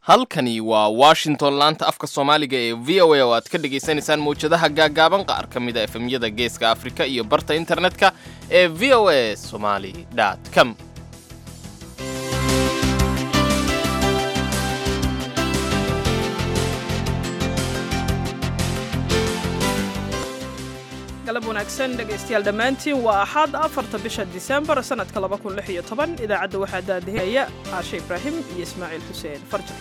halkani waa washington laanta afka soomaaliga ee v o a oo aad ka dhagaysanaysaan mawjadaha gaagaaban qaar ka mid a efemyada geeska afrika iyo barta internetka ee v o a somali com galab wanaagsan dhegaystayaal dhammaantiin waa axad afarta bisha disembar sannadka laba kun lix iyo toban idaacadda waxaa daadihinaya caashe ibraahim iyo ismaaciil xuseen farjar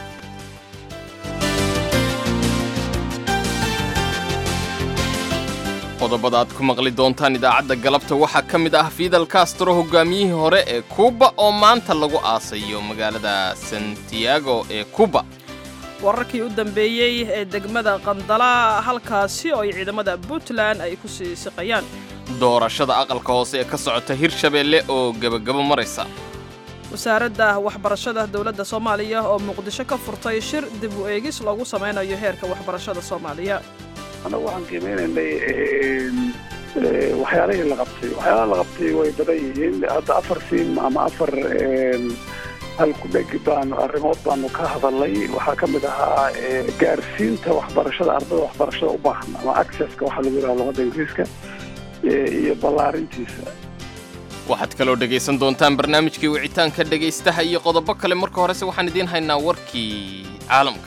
qodobada aad ku maqli doontaan idaacadda galabta waxaa ka mid ah fidal castro hogaamiyihii hore ee kuuba oo maanta lagu aasayo magaalada santiago ee kuuba wararkii u dambeeyey ee degmada qandala halkaasi oo ay ciidamada puntland ay ku sii siqayaan doorashada aqalka hoose ee ka socota hirshabeelle oo gebagabo maraysa wasaaradda waxbarashada dowladda soomaaliya oo muqdisho ka furtay shir dib u eegis loogu samaynayo heerka waxbarashada soomaaliya annagu waxaan qiimeynaynay waxyaalihii la qabtay waxyaalaha la qabtay way badan yihiin hadda afar siim ama afar halkudheg baanu arrimood baanu ka hadalnay waxaa ka mid ahaa gaarsiinta waxbarashada ardada waxbarashada u baahan ama accesska waxaa lagu yidhaha luqadda ingiriiska iyo ballaarintiisa waxaad kaloo dhegaysan doontaan barnaamijkii wicitaanka dhegaystaha iyo qodobo kale marka horese waxaan idiin haynaa warkii caalamka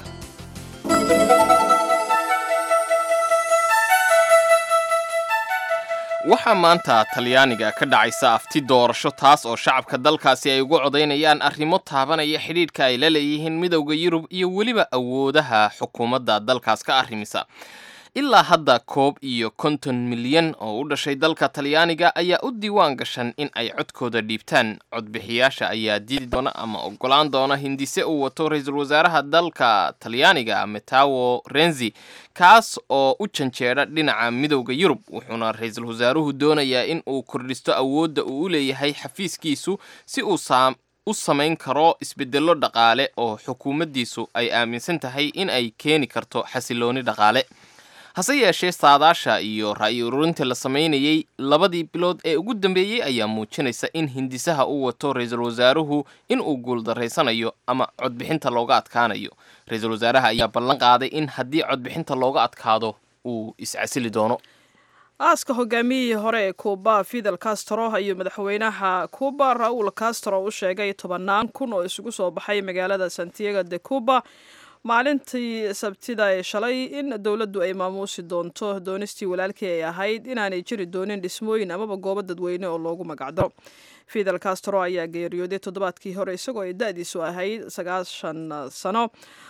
waxaa maanta talyaaniga ka dhacaysa afti doorasho taas oo shacabka dalkaasi ay ugu codaynayaan arrimo taabanaya xidhiidhka ay la leeyihiin midowda yurub iyo weliba awoodaha xukuumadda dalkaas ka arrimisa ilaa hadda koob iyo konton milyan oo u dhashay dalka talyaaniga ayaa u diiwaan gashan in ay codkooda dhiibtaan codbixiyaasha ayaa diidi doona ama ogolaan doona hindise uu wato ra-iisul wasaaraha dalka talyaaniga metawo renzi kaas oo u janjeedha dhinaca midowda yurub wuxuuna ra-iisul wasaaruhu doonayaa in uu kordhisto awoodda uu u leeyahay xafiiskiisu si uu u samayn karo isbedello dhaqaale oo xukuumaddiisu ay aaminsan tahay in ay keeni karto xasilooni dhaqaale hase yeeshee saadaasha iyo ra'yi ururinta la samaynayey labadii bilood ee ugu dambeeyey ayaa muujinaysa in hindisaha uu wato ra-iisul wasaaruhu in uu guuldaraysanayo ama codbixinta looga adkaanayo ra-iisul wasaaraha ayaa ballan qaaday in haddii codbixinta looga adkaado uu iscasili doono aaska hogaamiyihii hore ee kuuba fidel castro iyo madaxweynaha kuuba raul castro u sheegay tobannaan kun oo isugu soo baxay magaalada santiago de cuba maalintii sabtida ee shalay in dowladdu ay maamuusi doonto doonistii walaalkii ay ahayd inaanay jiri doonin dhismooyin amaba goobo dadweyne oo loogu magacdaro fidel castro ayaa geeriyooday toddobaadkii hore isagoo ay da-diisu ahayd sagaashan sano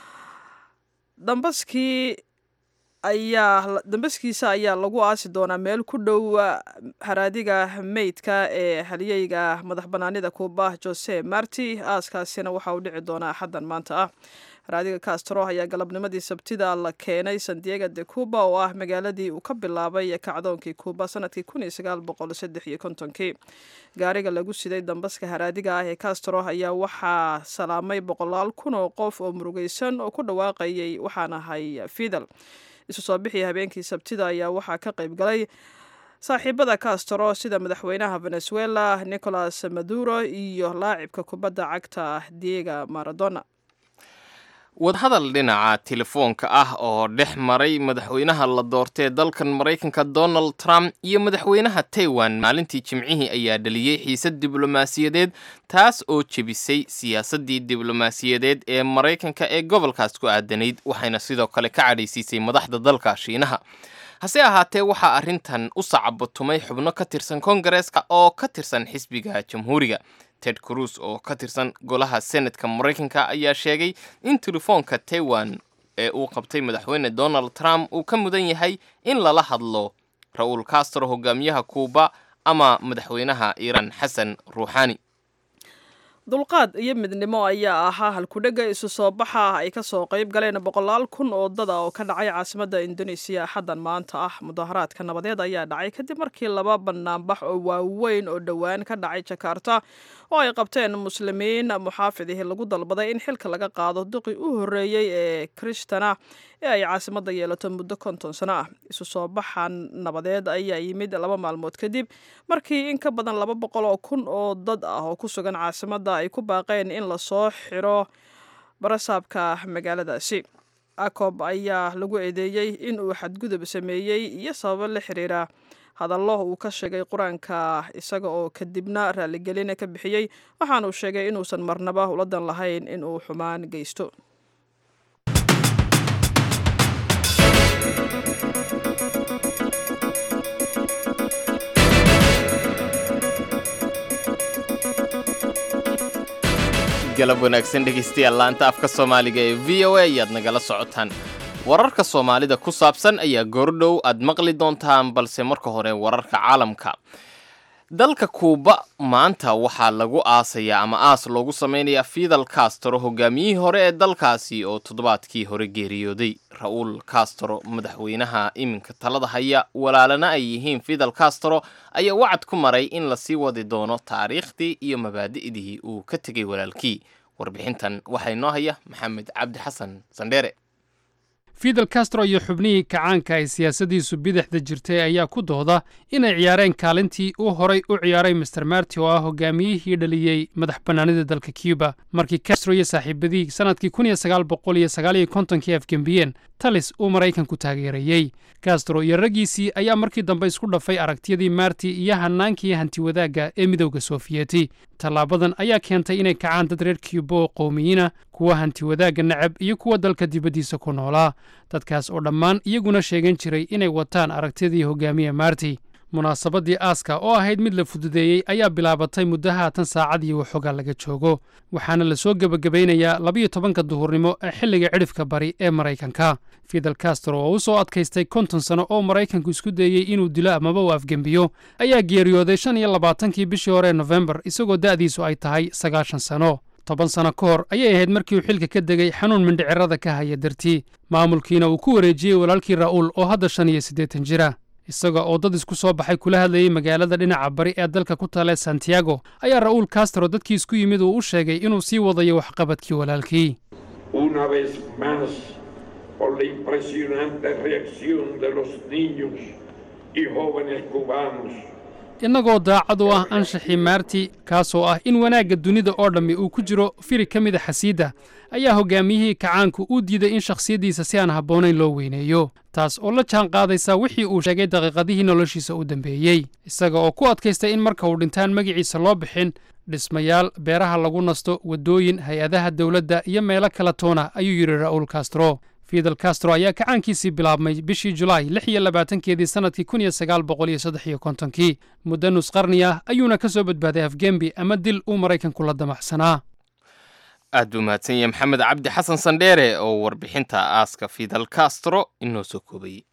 dambaskii ayaa dambaskiisa ayaa lagu aasi doonaa meel ku dhow haraadiga meydka ee haliyeyga madax banaanida kuuba jose marti aaskaasina waxa uu dhici doonaa axaddan maanta ah haraadiga castro ayaa galabnimadii sabtida la keenay sandiego de cuba oo ah magaaladii uu ka bilaabay kacdoonkii kuuba sanadkii kun iyo sagaal boqol saddex iyo kontonkii gaariga lagu siday dambaska haraadiga ah ee castro ayaa waxaa salaamay boqolaal kun oo qof oo murugaysan oo ku dhawaaqayay waxaan ahay fidel isu soo bixii habeenkii sabtida ayaa waxaa ka qayb galay saaxiibada castro sida madaxweynaha venezuela nicolas maduro iyo laacibka kubadda cagta diega maradona wadahadal dhinaca telefoonka ah oo dhex maray madaxweynaha la doortee dalkan maraykanka donald trump iyo madaxweynaha taiwan maalintii jimcihii ayaa dhaliyey xiisad diblomaasiyadeed taas oo jebisay siyaasaddii diblomaasiyadeed ee maraykanka ee gobolkaas ku aadanayd waxayna sidoo kale ka cadhaysiisay madaxda dalka shiinaha hase ahaatee waxaa arrintan u sacabatumay xubno ka tirsan kongareeska oo ka tirsan xisbiga jamhuuriga ted cruz oo ka tirsan golaha senatka maraykanka ayaa sheegay in telefoonka taiwan ee uu qabtay madaxweyne donald trump uu ka mudan yahay in lala hadlo ra-uul castro hogaamiyaha kuuba ama madaxweynaha iiraan xasan ruuxaani dulqaad iyo midnimo ayaa ahaa halkudhega isu soo baxa ay ka soo qayb galeen boqolaal kun oo dada oo ka dhacay caasimadda indonesiya axaddan maanta ah mudaharaadka nabadeed ayaa dhacay kadib markii laba banaanbax oo waaweyn oo dhowaan ka dhacay jakarta oo ay qabteen muslimiin muxaafidihii lagu dalbaday in xilka laga qaado duqii u horreeyey ee kristana ee ay caasimadda yeelato muddo konton sano ah isu soo baxan nabadeed ayaa yimid laba maalmood kadib markii in ka badan laba boqol oo kun oo dad ah oo ku sugan caasimadda ay ku baaqeen in lasoo xiro barasaabka magaaladaasi acob ayaa lagu eedeeyey in uu xadgudub sameeyey iyo sababo la xiriira hadallo uu ka sheegay qur-aanka isaga oo kadibna raaligelina ka bixiyey waxaanuu sheegay inuusan marnaba uladan lahayn in uu xumaan geysto galab wanaagsan dhegaystayaal laanta afka soomaaliga ee v o a ayaad nagala socotaan wararka soomaalida ku saabsan ayaa goordhow aad maqli doontaan balse marka hore wararka caalamka dalka kuuba maanta waxaa lagu aasayaa ama aas loogu samaynayaa fidal castro hogaamiyihii hore ee dalkaasi oo toddobaadkii hore geeriyooday ra-uul castro madaxweynaha iminka talada haya walaalana ay yihiin fidal castro ayaa wacad ku maray in lasii wadi doono taariikhdii iyo mabaadi'dii uu ka tegay walaalkii warbixintan waxaa inoo haya maxamed cabdi xasan sandheere fidel castro iyo xubnihii kacaanka ay siyaasadiisu bidixda jirtay ayaa ku dooda inay ciyaareen kaalintii uu horay u ciyaaray master marti oo ah hogaamiyihii dhaliyey madax bannaanida dalka cuba markii castro iyo saaxiibadii sannadkii kun iyo sagaal boqol iyo sagaal iyo kontonkii afgembiyeen talis uu maraykanku taageerayey castro iyo raggiisii ayaa markii dambe isku dhafay aragtiyadii marti iyo hannaankii hantiwadaagga ee midowda soofiyeti tallaabadan ayaa keentay inay kacaan dad reer cuba oo qowmiyiina kuwa hantiwadaagga nacab iyo kuwa dalka dibaddiisa ku noolaa dadkaas oo dhammaan iyaguna sheegan jiray inay wataan aragtidii hogaamiye marti munaasabaddii aaska oo ahayd mid la fududeeyey ayaa bilaabatay muddo haatan saacad iyo waxoogaa laga joogo waxaana la soo gebagabaynayaa labiyo tobanka duhurnimo ee xilliga cidhifka bari ee maraykanka fidel castro oo u soo adkaystay konton sano oo maraykanku isku dayey inuu dilo amaba uu afgembiyo ayaa geeriyooday shan iyo labaatankii bishii hore ee nofembar isagoo da'diisu ay tahay sagaashan sano toban sano ka hor ayay ahayd markii uu xilka ka degay xanuun mindhicirada ka haya dartii maamulkiina uu ku wareejiyey walaalkii ra'uul oo hadda shan iyo siddeetan jira isaga oo dad isku soo baxay kula hadlayey magaalada dhinaca bari ee dalka ku taale santiago ayaa ra'uul castro dadkii isku yimid uu u sheegay inuu sii wadayo waxqabadkii walaalkii una vez más por la impresionante reacción de los niños y jóvenes cubanos innagoo daacad u ah anshaxii maarti kaasoo ah in wanaagga dunida oo dhammi uu ku jiro firi ka mida xasiidda ayaa hogaamiyihii kacaanku uu diiday in shakhsiyaddiisa si aan habboonayn loo weyneeyo taas oo la jaan qaadaysa wixii uu sheegay daqiiqadihii noloshiisa u dambeeyey isaga oo ku adkaystay in marka uu dhintaan magiciisa loo bixin dhismayaal beeraha lagu nasto waddooyin hay-adaha dowladda iyo meelo kala toona ayuu yidhi ra'uul castro fidel castro ayaa kacaankiisii bilaabmay bishii julaay lix iyo labaatankeedii sannadkii kun iyo sagaal boqol iyo saddex iyo kontonkii muddo nus qarni ah ayuuna ka soo badbaaday afgembi ama dil uu maraykanku la damaxsanaa aad buu mahadsan yahay maxamed cabdi xasan sandheere oo warbixinta aaska fidel castro inoo soo koobayey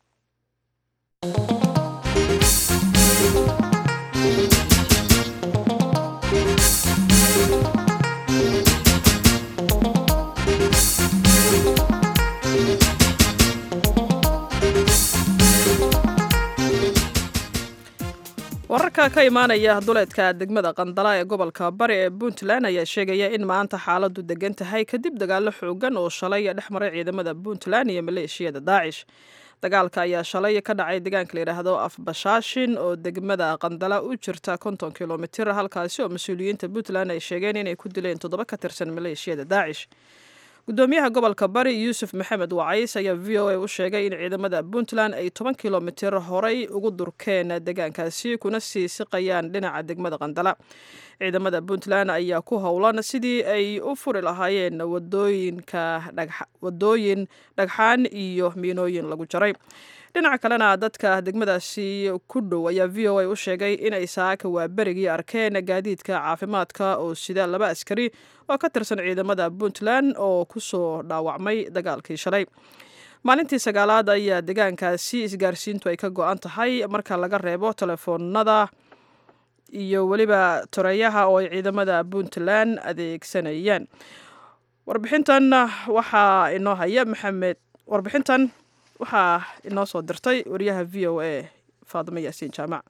wararka ka imaanaya duleedka degmada qandala ee gobolka bari ee puntland ayaa sheegaya in maanta xaaladu degan tahay kadib dagaalo xoogan oo shalay dhex maray ciidamada puntland iyo maleeshiyada daacish dagaalka ayaa shalay ka dhacay deegaanka layidhaahdo afbashaashin oo degmada qandala u jirta konton kilomitir halkaasi oo mas-uuliyiinta puntland ay sheegeen inay ku dileen toddoba ka tirsan maleeshiyada daacish gudoomiyaha gobolka bari yuusuf maxamed wacays ayaa v o a u sheegay in ciidamada puntland ay toban kilomitir horay ugu durkeen deegaankaasi kuna sii siqayaan dhinaca degmada qandala ciidamada puntland ayaa ku howlan sidii ay u furi lahaayeen wadooyinka wadooyin dhagxaan iyo miinooyin lagu jaray dhinaca kalena dadka degmadaasi ku dhow ayaa v o a u sheegay inay saaka waa berigii arkeen gaadiidka caafimaadka oo sida laba askari oo ka tirsan ciidamada puntland oo kusoo dhaawacmay dagaalkii shalay maalintii sagaalaad ayaa deegaankaasi isgaarsiintu ay ka go-an tahay marka laga reebo telefoonada iyo weliba toreeyaha oo ay ciidamada puntland adeegsanayaan warbixintan waxaa inoo haya maxamed warbixintan waxaa inoo soo dirtay wariyaha v o a faadimo yaasiin jaamac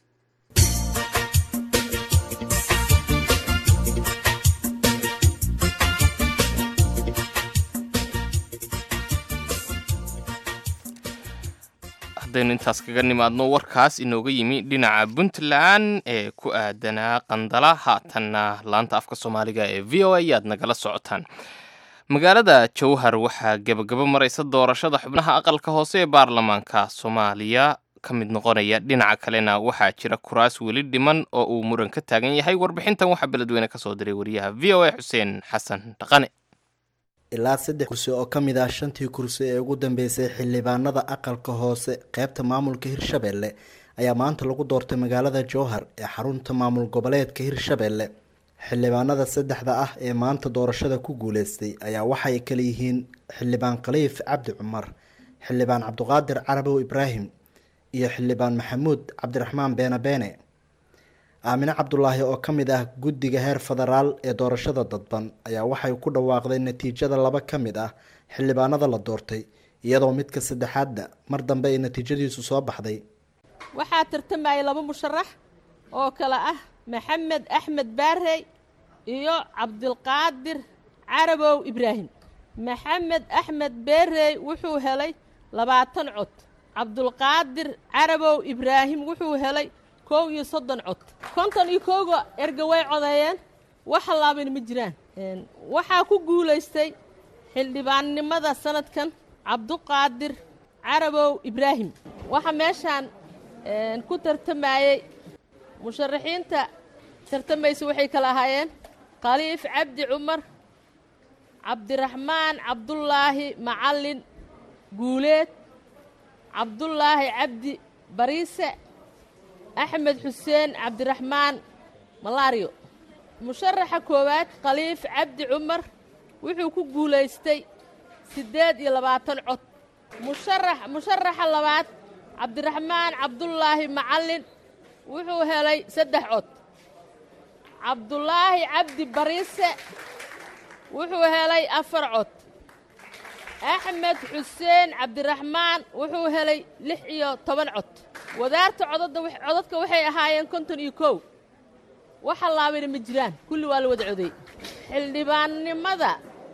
haddaynu intaas kaga nimaadno warkaas inooga yimi dhinaca puntland ee ku aadanaa qandala haatanna laanta afka soomaaliga ee v o a ayaad nagala socotaan magaalada jowhar waxaa gebagabo maraysa doorashada xubnaha aqalka hoose ee baarlamaanka soomaaliya ka mid noqonaya dhinaca kalena waxaa jira kuraas weli dhiman oo uu muran ka taagan yahay warbixintan waxaa beledweyne kasoo diray wariyaha v o a xuseen xasan dhaqane ilaa saddex kursi oo ka mid ah shantii kursi ee ugu dambeysay xildhibaanada aqalka hoose qeybta maamulka hirshabelle ayaa maanta lagu doortay magaalada jowhar ee xarunta maamul goboleedka hirshabelle xildhibaanada saddexda ah ee maanta doorashada ku guuleystay ayaa waxay kala yihiin xildhibaan khaliif cabdi cumar xildhibaan cabdiqaadir carabow ibraahim iyo xildhibaan maxamuud cabdiraxmaan beene beene aamine cabdulaahi oo ka mid ah guddiga heer federaal ee doorashada dadban ayaa waxay ku dhawaaqday natiijada laba ka mid ah xildhibaanada la doortay iyadoo midka saddexaadna mar dambe ay natiijadiisu soo baxday waxaa tartamayay laba musharax oo kale ah maxamed axmed baarey iyo cabdilqaadir carabow ibraahim maxamed axmed beerey wuxuu helay labaatan cod cabdulqaadir carabow ibraahim wuxuu helay kow iyo soddon cod konton iyo kowga erga way codeeyeen wax halaabana ma jiraan waxaa ku guulaystay xildhibaannimada sanadkan cabduqaadir carabow ibraahim waxaa meeshaan ku tartamayey musharaxiinta tartamaysa waxay kala ahaayeen khaliif cabdi cumar cabdiraxmaan cabdulaahi macallin guuleed cabdulaahi cabdi bariise axmed xuseen cabdiraxmaan malaariyo musharaxa koowaad khaliif cabdi cumar wuxuu ku guulaystay siddeed iyo labaatan cod musharax musharaxa labaad cabdiraxmaan cabdulaahi macallin wuxuu helay saddex cod cabdulaahi cabdi bariise wuxuu helay afar cod axmed xuseen cabdiraxmaan wuxuu helay lix iyo toban cod wadaarta codadda codadka waxay ahaayeen konton iyo kow wax hallaabayna ma jiraan kulli waa la wada coday xildhibaannimada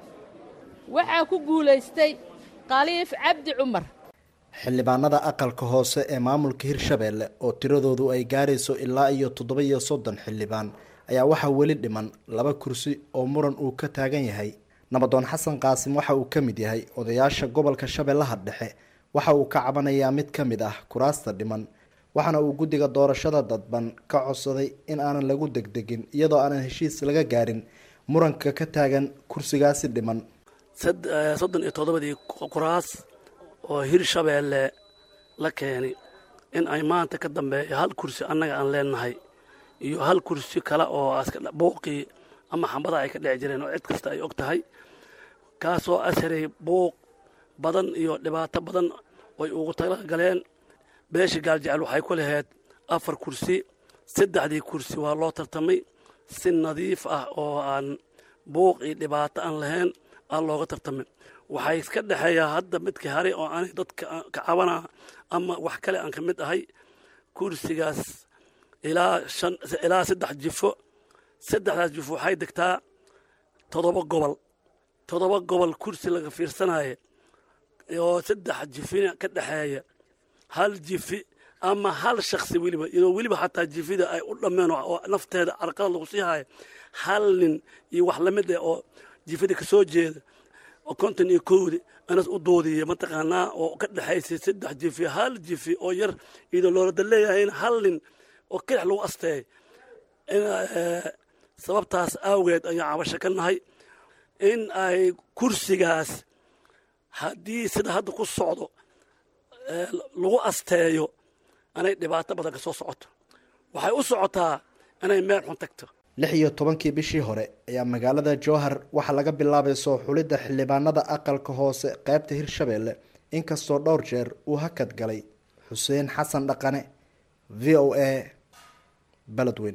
waxaa ku guulaystay khaliif cabdi cumar xildhibaanada aqalka hoose ee maamulka hirshabelle oo tiradoodu ay gaarayso ilaa iyo toddoba iyo soddon xildhibaan ayaa waxaa weli dhiman laba kursi oo muran uu ka taagan yahay nabadoon xasan qaasim waxa uu ka mid yahay odayaasha gobolka shabeellaha dhexe waxa uu ka cabanayaa mid ka mid ah kuraasta dhiman waxaana uu guddiga doorashada dadban ka codsaday in aanan lagu degdegin iyadoo aanan heshiis laga gaarin muranka ka taagan kursigaasi dhiman soddon iyo toddobadii kuraas oo hirshabeelle la keenay in ay maanta ka dambeeyo hal kursi annaga aan leenahay iyo hal kursi kale oo buuqii ama xambada ay ka dheci jireen oo cid kasta ay og tahay kaasoo asharay buuq badan iyo dhibaato badan oy ugu tala galeen beesha gaaljecel waxay ku lahayd afar kursi saddexdii kursi waa loo tartamay si nadiif ah oo aan buuq iyo dhibaato aan lahayn aan looga tartamay waxay iska dhexeeyaa hadda midkii haray oo aanay dadka ka cabanaa ama wax kale aan ka mid ahay kursigaas ilaa shan ilaa saddex jifo saddexdaas jifo waxay degtaa toddoba gobol toddoba gobol kursi laga fiirsanaya oo saddex jifina ka dhexeeya hal jifi ama hal shaksi weliba iyadoo weliba xataa jifida ay u dhammeen oo nafteeda carqalad lagu sii haya hal nin iyo wax lamid ah oo jifida ka soo jeeda oo konton iyo kowdi anas u doodiya mataqaanaa oo ka dhexaysay saddex jifi hal jifi oo yar iyadoo loolada leeyahay in hal nin oo kelix lagu asteey sababtaas awgeed ayaan cabasho ka nahay in ay kursigaas haddii sida hadda ku socdo lagu asteeyo anay dhibaato badan ka soo socoto waxay u socotaa inay meel xun tagto lix iyo tobankii bishii hore ayaa magaalada jowhar waxaa laga bilaabay soo xulidda xildhibaanada aqalka hoose qeybta hirshabelle inkastoo dhowr jeer uu hakad galay xuseen xasan dhaqane v o a beledweyne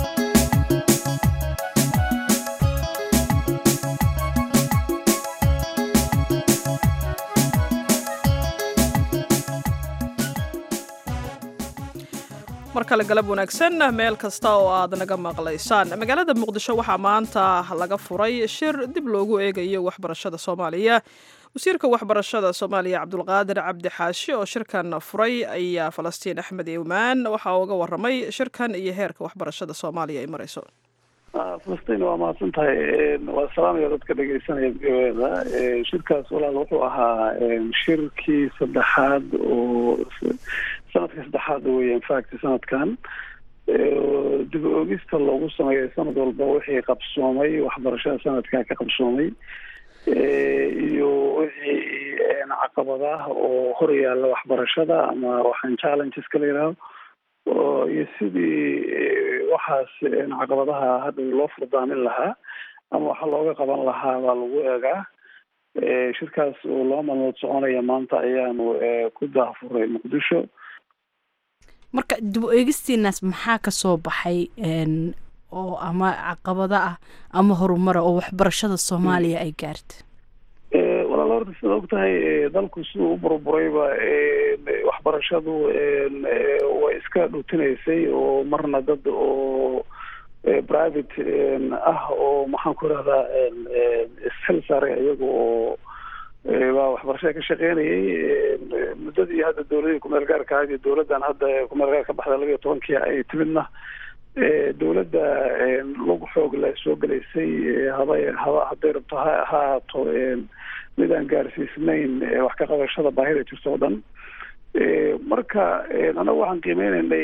mar kale galab wanaagsan meel kasta oo aad naga maqlaysaan magaalada muqdisho waxaa maanta laga furay shir dib loogu eegayo waxbarashada soomaaliya wasiirka waxbarashada soomaaliya cabdulqaadir cabdi xaashi oo shirkan furay ayaa falastiin axmed iwmaan waxaa uga waramay shirkan iyo heerka waxbarashada soomaaliya ay marayso falastiin waa mahadsan tahay waa salaamaya dadka dhegeysanaya v o da shirkaas walaal wuxuu ahaa shirkii saddexaad oo sanadka saddexaad wey infact sanadkan dib oogista loogu sameeyay sanad walba wixii qabsoomay waxbarashada sanadkaa ka qabsoomay iyo wixii caqabadaah oo hor yaalla waxbarashada ama waxaan challengeska la yidhaaho iyo sidii waxaas caqabadaha hadda loo furdaamin lahaa ama waxa looga qaban lahaa baa lagu eegaa shirkaas oo laba maalmood soconaya maanta ayaanu ku daafuray muqdisho marka dib u eegistiinaas maxaa ka soo baxay oo ama caqabado ah ama horumara oo waxbarashada soomaaliya ay gaarta walaal horta sidaad og tahay dalku siduu u burburayba waxbarashadu way iska dhutinaysay oo marna dad oo private ah oo maxaan ku irahdaa isxil saaray iyaga oo baa waxbarashada ka shaqeynayay muddadii hadda dowladii kumeel gaarka ahayd iyo dowladdan hadda kumeel gaar ka baxda laba iyo tobankii ay timidna dowladda lug xoog la soo gelaysay haday haba hadday rabto ha ahaato mid aan gaarsiisnayn wax ka qabashada baahida jirto o dhan marka anagu waxaan qiimeyneynay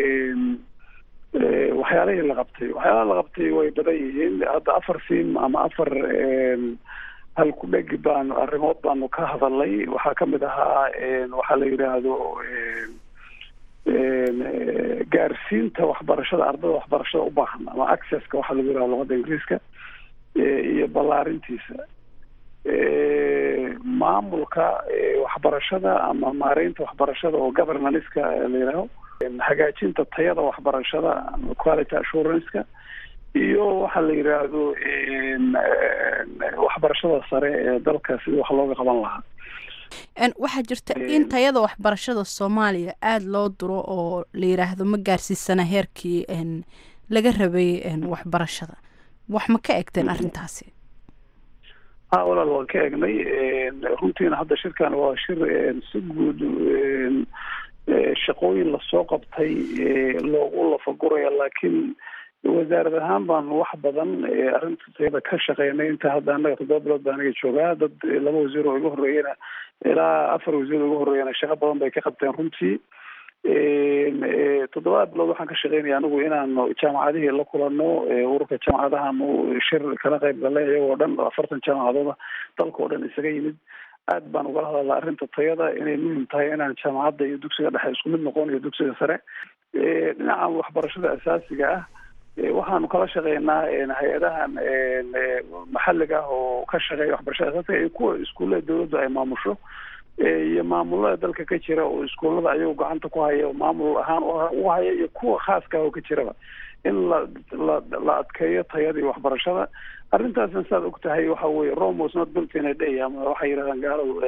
waxyaalihii la qabtay waxyaalaha la qabtay way badan yihiin hadda afar sim ama afar hal ku dhegi baanu arrimood baanu ka hadalnay waxaa kamid ahaa waxaa la yidhaahdo gaarsiinta waxbarashada ardada waxbarashada u baahan ama accesska waxaa lagu yidhaha luqadda ingiriiska iyo ballaarintiisa maamulka waxbarashada ama maareynta waxbarashada oo governanska la yidhaaho hagaajinta tayada waxbarashada quality assuranska iyo waxaa la yidhaahdo waxbarashada sare ee dalka sida wax looga qaban lahaa waxaa jirta in tayada waxbarashada soomaaliya aada loo duro oo la yidhaahdo ma gaarsiisana heerkii laga rabay waxbarashada wax ma ka egteen arrintaasi ha walaal waan ka egnay runtiina hadda shirkan waa shir si guud shaqooyin lasoo qabtay loogu lafaguraya laakiin wasaarad ahaan baanu wax badan arrinteeda ka shaqeynay inta hadda annaga toddoba bilood baa aniga joogaa dad laba wasiir oo iga horreeyana ilaa afar wasiir oo iga horreeyana shaqo badan bay ka qabteen runtii toddobada bilood waxaan ka shaqeynaya anigu inaanu jaamacadihii la kulano ururka jaamacadahaanu shir kala qayb galnay iyagoo dhan afartan jaamacadooda dalka oo dhan isaga yimid aad baan ugala hadalnaa arrinta tayada inay muhim tahay inaan jaamacadda iyo dugsiga dhexe isku mid noqon iyo dugsiga sare dhinaca waxbarashada asaasiga ah waxaanu kala shaqeynaa hay-adahan maxalliga ah oo ka shaqeeya waxbarashada asaasiga iyo kuwa iskuullada dawladdu ay maamusho iyo maamulada dalka ka jira oo iskuullada ayagu gacanta ku haya maamul ahaan u haya iyo kuwa khaaska ah oo ka jiraba in la la la adkeeyo tayadii waxbarashada arrintaasna saad og tahay waxa weye rome was not built in a day ama waxay yidhahdaan gaaladu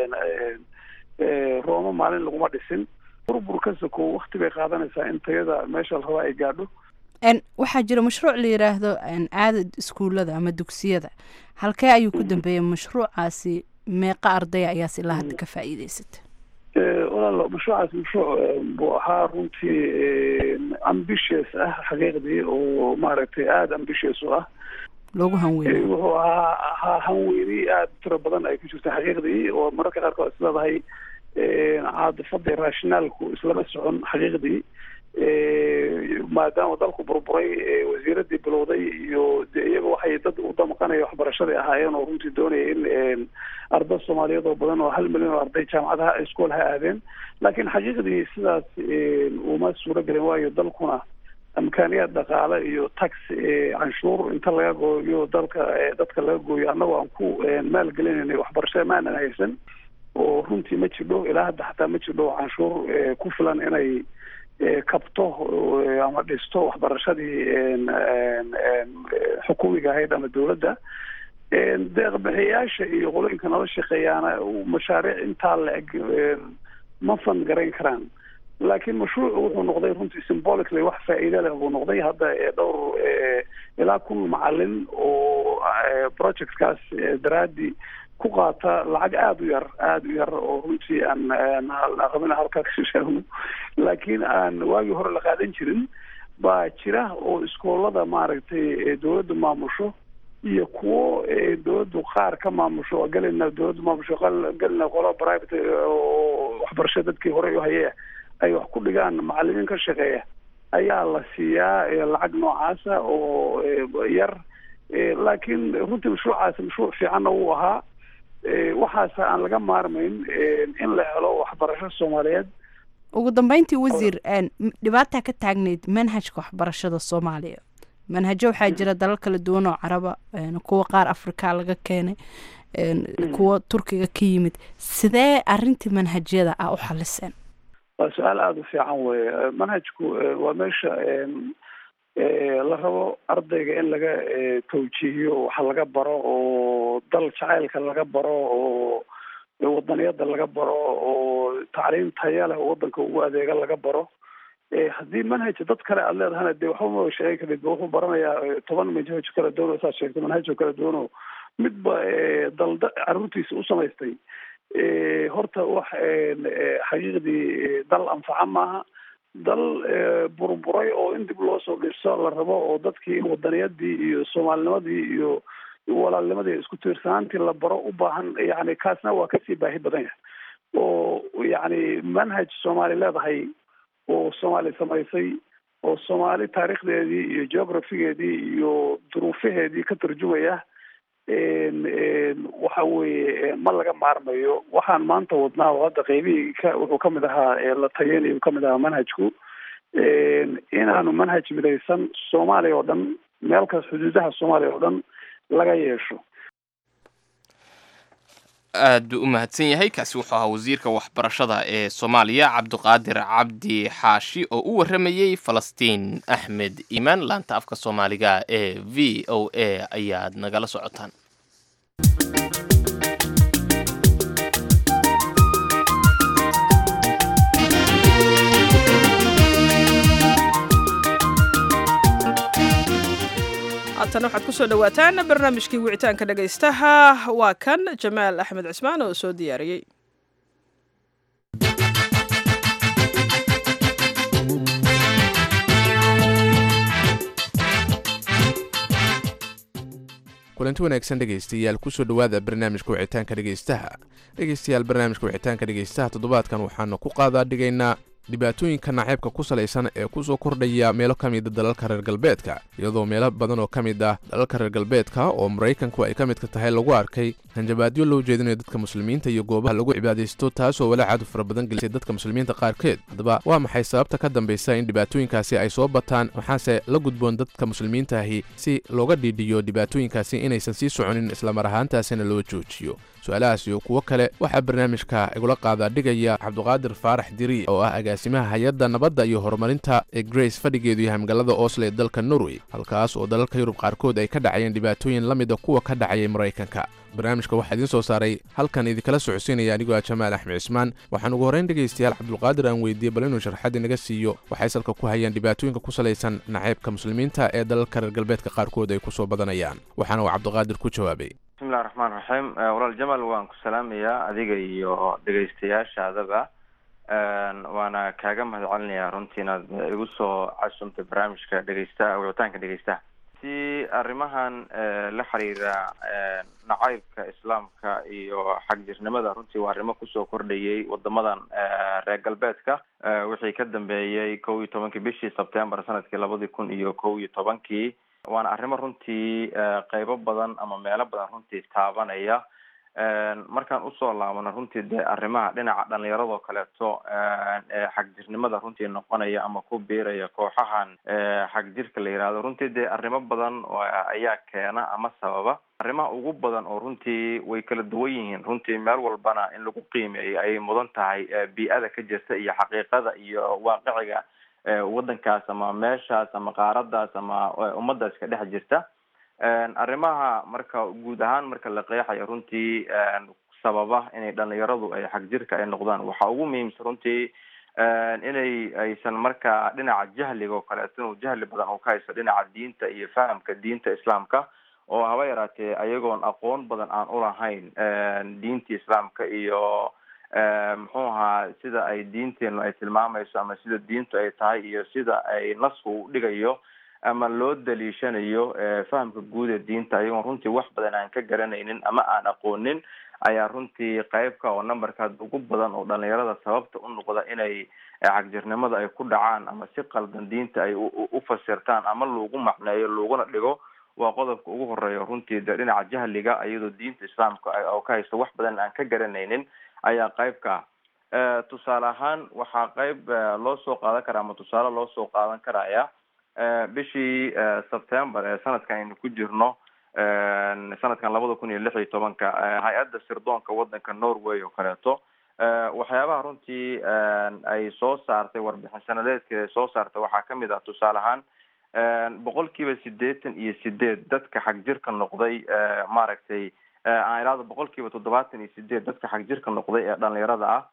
rome maalin laguma dhisin burbur ka sokow wakti bay qaadanaysaa in tayada meesha la rabaa ay gaadho waxaa jira mashruuc la yidhaahdo aada iskuullada ama dugsiyada halkee ayuu ku dambeeyey mashruucaasi meeqa ardaya ayaas ilaa hadda ka faa'iideysata walaal mashruucaas mashruuc buu ahaa runtii ambitious ah xaqiiqdii oo maaragtay aada ambitious u ah loogu hanweynay wuxuu ahaa ahaa hanweyni aada tiro badan ay ku jirta xaqiiqdii oo mararka qaarkood is leedahay caadifada rationaalku islama socon xaqiiqdii maadaama dalku burburay wasiiradii bilowday iyo de iyaga waxay dad u damqanaya waxbarashadai ahaayeen oo runtii doonaya in arday soomaaliyeed oo badan oo hal milyan oo arday jaamacadaha iskool ha aadeen laakiin xaqiiqdii sidaas uma suuro gelin waayo dalkuna imkaaniyaad dhaqaale iyo tax canshuur inta laga gooyo dalka dadka laga gooyo annagoo aan ku maalgelinayna waxbarashada maanan haysan oo runtii ma jirdho ilaa hadda xataa ma jirdho canshuur ku filan inay kabto ama dhisto waxbarashadii xukuumiga ahayd ama dowladda deeqbixiyaasha iyo qolooyinka nala shaqeeyaana mashaariic intaa la-eg ma fan garayn karaan laakiin mashruucu wuxuu noqday runtii symbolically wax faa'iida leh buu noqday hadda dhowr ilaa kun macalin oo projectkaas daraadi ku qaata lacag aada u yar aada u yar oo runtii aan aan qabin halkaa ka sheegno laakiin aan waagii hore la qaadan jirin baa jira oo iskoolada maaragtay dawladdu maamusho iyo kuwo dawladdu qaar ka maamusho oo galina dawladdu maamusho galina qolo private oo waxbarasho dadkii horey u hayee ay wax ku dhigaan macalimiin ka shaqeeya ayaa la siiyaa lacag noocaasa oo yar laakiin runtii mashruucaasi mashruuc fiicanna wuu ahaa waxaase aan laga maarmayn in la helo waxbarasho soomaaliyeed ugu dambeyntii wasiir dhibaataa ka taagnayd manhajka waxbarashada soomaaliya manhajo waxaa jira dalal kala duwan oo caraba kuwa qaar africa laga keenay kuwa turkiga ka yimid sidee arintii manhajyada ah u xaliseen waa su-aal aada u fiican weye manhajku waa meesha la rabo ardayga in laga tawjiihiyo waxa laga baro oo dal jacaylka laga baro oo wadaniyada laga baro oo tacliim taya leh oo wadanka ugu adeega laga baro haddii manhaj dad kale aada leedahana dee waxba ma sheegi karid wuxuu baranayaa toban manhaj kala duwan oo saad sheegtay manhajoo kala duwan oo midba dalda caruurtiisa u samaystay horta wax xaqiiqdii dal anfaca maaha dal burburay oo in dib loo soo dhiso la rabo oo dadkii in wadaniyadii iyo soomaalinimadii iyo walaalnimadii isku tiirsanaantii la baro u baahan yani kaasna waa kasii baahi badan yahay oo yani manhaj soomaali leedahay oo soomaali samaysay oo soomaali taariikhdeedii iyo geographigeedii iyo duruufaheedii ka tarjumaya waxa weeye ma laga maarmayo waxaan maanta wadnaa oo hadda qeybihii ka wuxuu kamid ahaa la tayeynayo kamid ahaa manhajku inaanu manhaj midaysan soomaaliya oo dhan meel kas xuduudaha soomaaliya oo dhan laga yeesho aad buu u mahadsan yahay kaasi wuxuu ahaa wasiirka waxbarashada ee soomaaliya cabdiqaadir cabdi xaashi oo u warramayey falastiin axmed iimaan laanta afka soomaaliga ee v o a ayaad nagala socotaan haatan waxaad ku soo dhowaataan barnaamijkii wicitaanka dhegaystaha waa kan jamaal axmed cismaan oo soo diyaariyey kulanti wanaagsan dhegaystayaal kusoo dhowaada barnaamijka wicitaanka dhegaystaha dhegaystayaal barnaamijka wicitaanka dhegaystaha toddobaadkan waxaanu ku qaadaa dhigaynaa dhibaatooyinka naceebka ku salaysan ee ku soo kordhaya meelo ka mida dalalka reer galbeedka iyadoo meelo badan oo ka mid ah dalalka reer galbeedka oo maraykanku ay ka midka tahay lagu arkay hanjabaadyo loo jeedinayo dadka muslimiinta iyo goobaha lagu cibaadaysto taasoo walaacaadu fara badan gelisay dadka muslimiinta qaarkeed haddaba waa maxay sababta ka dambaysa in dhibaatooyinkaasi ay soo bataan waxaase la gudboon dadka muslimiinta ahi si looga dhiidhiyo dhibaatooyinkaasi inaysan sii soconin islamar ahaantaasina loo joojiyo su-aalahaas iyo kuwo kale waxaa barnaamijka igula qaadaa dhigaya cabduqaadir faarax diri oo ah agaasimaha hay-adda nabadda iyo horumarinta ee grace fadhigeedu yahay magaalada oslo ee dalka norway halkaas oo dalalka yurub qaarkood ay ka dhacayeen dhibaatooyin la mida kuwa ka dhacayay maraykanka barnaamijka waxaa idiin soo saaray halkan idinkala socodsiinaya anigoo ah jamaal axmed cismaan waxaan ugu horrayn dhegaystayaal cabdulqaadir aan weydiiyey bal inuu sharxad inaga siiyo waxay salka ku hayaan dhibaatooyinka ku salaysan naceybka muslimiinta ee dalalka reer galbeedka qaarkood ay ku soo badanayaan waxaana uu cabdiqaadir ku jawaabay bismillahi raxmaan raxiim walaal jamal waan ku salaamayaa adiga iyo dhegaystayaashaadaba waana kaaga mahad celinayaa runtii inaad igu soo casumtay barnaamijka dhegaysta wicitaanka dhegaystaha si arrimahan la xiriira nacaybka islaamka iyo xagjirnimada runtii waa arrimo kusoo kordhayay wadamadan reer galbeedka wixii ka dambeeyey kow iyo tobankii bishii sebtembar sanadkii labadii kun iyo kow iyo tobankii waana arrimo runtii qeybo badan ama meelo badan runtii taabanaya markaan usoo laabano runtii dee arrimaha dhinaca dhalinyaradoo kaleeto xagjirnimada runtii noqonaya ama ku biiraya kooxahan xagjirka la yihahdo runtii dee arrimo badan ayaa keena ama sababa arrimaha ugu badan oo runtii way kala duwan yihiin runtii meel walbana in lagu qiimeeyo ayay mudan tahay bii-ada ka jirta iyo xaqiiqada iyo waaqiciga waddankaas ama meeshaas ama qaaradaas ama ummadaas ka dhex jirta arrimaha marka guud ahaan marka la qeexayo runtii sababa inay dhalinyaradu ay xagjirka ay noqdaan waxaa ugu muhiimsan runtii inay aysan markaa dhinaca jahliga oo kaleeto inuu jahli badan uu ka haysto dhinaca diinta iyo fahamka diinta islaamka oo haba yaraatee ayagoon aqoon badan aan ulahayn diinta islaamka iyo muxuu ahaa sida ay diinteenu ay tilmaamayso ama sida diintu ay tahay iyo sida ay nasku u dhigayo ama loo daliishanayo fahamka guud ee diinta ayagoon runtii wax badan aan ka garanaynin ama aan aqoonin ayaa runtii qeybka oo numberkaad ugu badan oo dhalinyarada sababta u noqda inay cagjirnimada ay ku dhacaan ama si qaldan diinta ay u fasirtaan ama lagu macneeyo laguna dhigo waa qodobka ugu horeeya runtii de dhinaca jahliga iyadoo diinta islaamka oo ka haysto wax badan aan ka garanaynin ayaa qeybka tusaale ahaan waxaa qeyb loo soo qaadan karaa ama tusaale loo soo qaadan karaya bishii september ee sanadkan aynu ku jirno sanadkan labada kun iyo lix iyo tobanka hay-adda sirdoonka wadanka norway oo kaleeto waxyaabaha runtii ay soo saartay warbixin sanadeedkeeda ay soo saartay waxaa kamid ah tusaale ahaan boqol kiiba sideetan iyo sideed dadka xagjirka noqday maaragtay aan ilaado boqol kiiba toddobaatan iyo sideed dadka xagjirka noqday ee dhalinyarada ah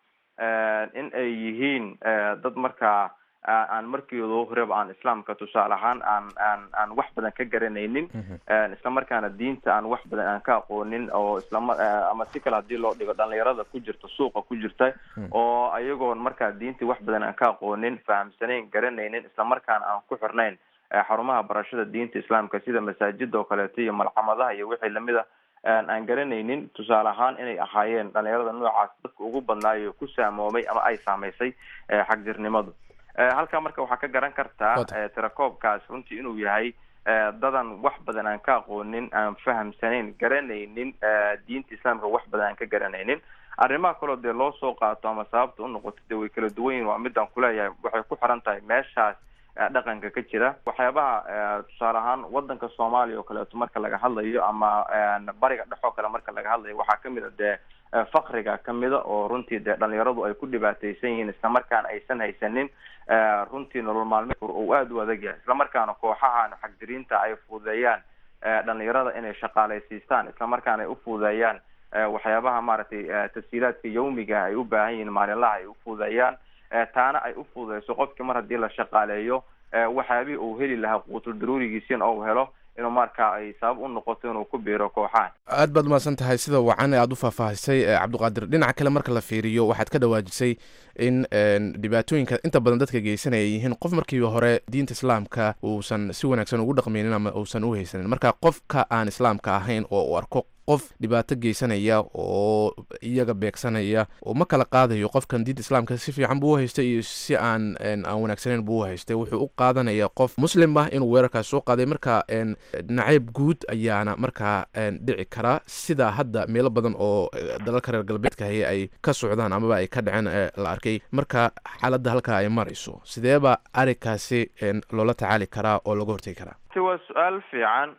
in ay yihiin dad markaa aan markiido horeba aan islaamka tusaale ahaan aan aan aan wax badan ka garanaynin isla markaana diinta aan wax badan aan ka aqoonin oo islama ama si kale hadii loo dhigo dhalinyarada ku jirta suuqa ku jirta oo ayagoon markaa diintii wax badan aan ka aqoonin fahamsanayn garanaynin isla markaana aan ku xirnayn xarumaha barashada diinta islaamka sida masaajida oo kaleeto iyo malcamadaha iyo wixii lamid a aan garanaynin tusaale ahaan inay ahaayeen dhalinyarada noocaas dadka ugu badnaayo ku saamoomay ama ay saameysay xagjirnimadu halkaa marka waxaa ka garan kartaa tirakoobkaas runtii inuu yahay dadan wax badan aan ka aqoonin aan fahamsanayn garanaynin diinta islaamka wax badan aan ka garanaynin arrimaha kaloo dee loo soo qaato ama sababta unoqoto dee way kala duwan yihin waa midaan kuleeyahay waxay ku xiran tahay meeshaas dhaqanka ka jira waxyaabaha tusaale ahaan wadanka soomaaliya oo kaleeto marka laga hadlayo ama bariga dhexoo kale marka laga hadlayo waxaa kamid a dee fakriga kamida oo runtii dee dhalinyaradu ay ku dhibaateysan yihiin isla markaana aysan haysanin runtii nolol maalmeedka uu aada u adag yahay isla markaana kooxahan xagdiriinta ay fududeeyaan dhalinyarada inay shaqaaleysiistaan isla markaana ay u fududeeyaan waxyaabaha maaragtay tashiilaadka yawmiga ay u baahan yihiin maalinlaha ay u fududeeyaan taana ay u fududeyso qofkii mar haddii la shaqaaleeyo waxyaabihii uu heli lahaa quutul daruurigiisina ou helo inuu markaa ay sabab u noqoto inuu ku biiro kooxahan aad baad umahadsan tahay sida wacan ee aada u faahfaahisay cabdiqaadir dhinaca kale marka la fiiriyo waxaad ka dhawaajisay in dhibaatooyinka inta badan dadka geysanaya yihiin qof markii hore diinta islaamka uusan si wanaagsan ugu dhaqmaynin ama uusan u haysanin marka qofka aan islaamka ahayn oo uu arko qof dhibaato geysanaya oo iyaga beegsanaya oo ma kala qaadayo qofkan diinta islaamka si fiican buu u haystay iyo si aan aan wanaagsaneyn buu u haystay wuxuu u qaadanaya qof muslim ah inuu weerarkaas soo qaaday marka nacayb guud ayaana markaa dhici kara sida hadda meelo badan oo dalalka reer galbeedka haye ay ka socdaan amaba ay ka dhaceen la arkay marka xaaladda halkaa ay marayso sideeba arrinkaasi loola tacaali karaa oo laga hortegi karaa waa su-aal fiican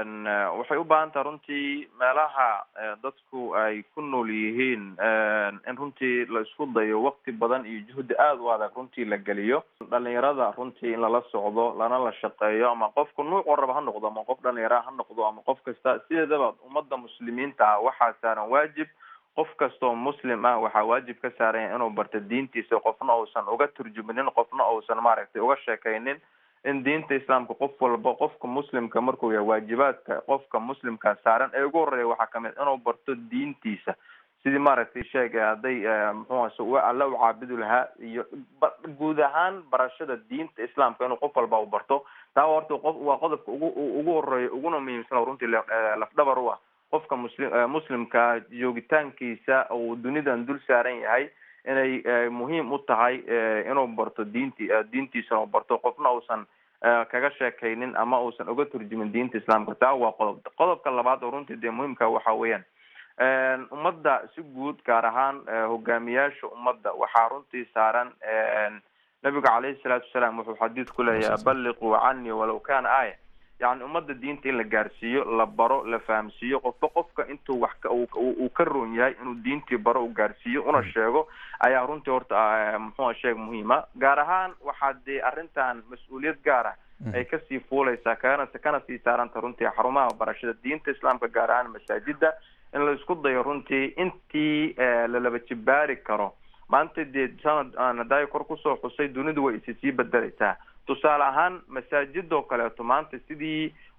waxay u baahan taha runtii meelaha dadku ay ku nool yihiin in runtii la isku dayo wakti badan iyo juhdi aada u adag runtii la geliyo dhalinyarada runtii in lala socdo lana la shaqeeyo ama qofku nuuc waraba ha noqdo ama qof dhalinyara ha noqdo ama qof kasta sideedaba ummadda muslimiinta ah waxaa saaran waajib qof kastoo muslim ah waxaa waajib ka saaranya inuu barto diintiisa qofna uusan uga turjuminin qofna uusan maaragtay uga sheekaynin in diinta islaamka qof walba qofka muslimka markuu yahay waajibaadka qofka muslimka saaran ee ugu horeeya waxaa kamid inuu barto diintiisa sidii maaragtay sheegay hadday muxuu alla u caabudi lahaa iyo guud ahaan barashada diinta islaamka inuu qof walba u barto taa horta qof waa qodobka ugu ugu horeeya uguna muhiimsan runtii lafdhabar u ah qofka muslim muslimka joogitaankiisa uu dunidan dul saaran yahay inay muhiim u tahay inuu barto diinti diintiisa uu barto qofna uusan kaga sheekaynin ama uusan uga turjumin diinta islaamka taa waa qodob qodobka labaad oo runtii dee muhiimka waxa weeyaan ummadda si guud gaar ahaan hogaamiyaasha ummadda waxaa runtii saaran nabiga caleyhi salaatu wasalaam wuxuu xadiid ku leeyahay balliquu canii walow kana aaya yani ummadda diinta in la gaarsiiyo la baro la fahamsiiyo qofba qofka intuu wax uu ka roon yahay inuu diintii baro u gaarsiiyo una sheego ayaa runtii horta muxua sheeg muhiima gaar ahaan waxaa dee arrintan mas-uuliyad gaar ah ay kasii fuuleysaa kana kana sii saaranta runtii xarumaha barashada diinta islaamka gaar ahaan masaajida in la isku dayo runtii intii lalaba jibaari karo maanta dee sanad aan hadaayo kor kusoo xusay dunidu way isi sii bedeleysaa tusaale ahaan masaajidoo kaleeto maanta sidii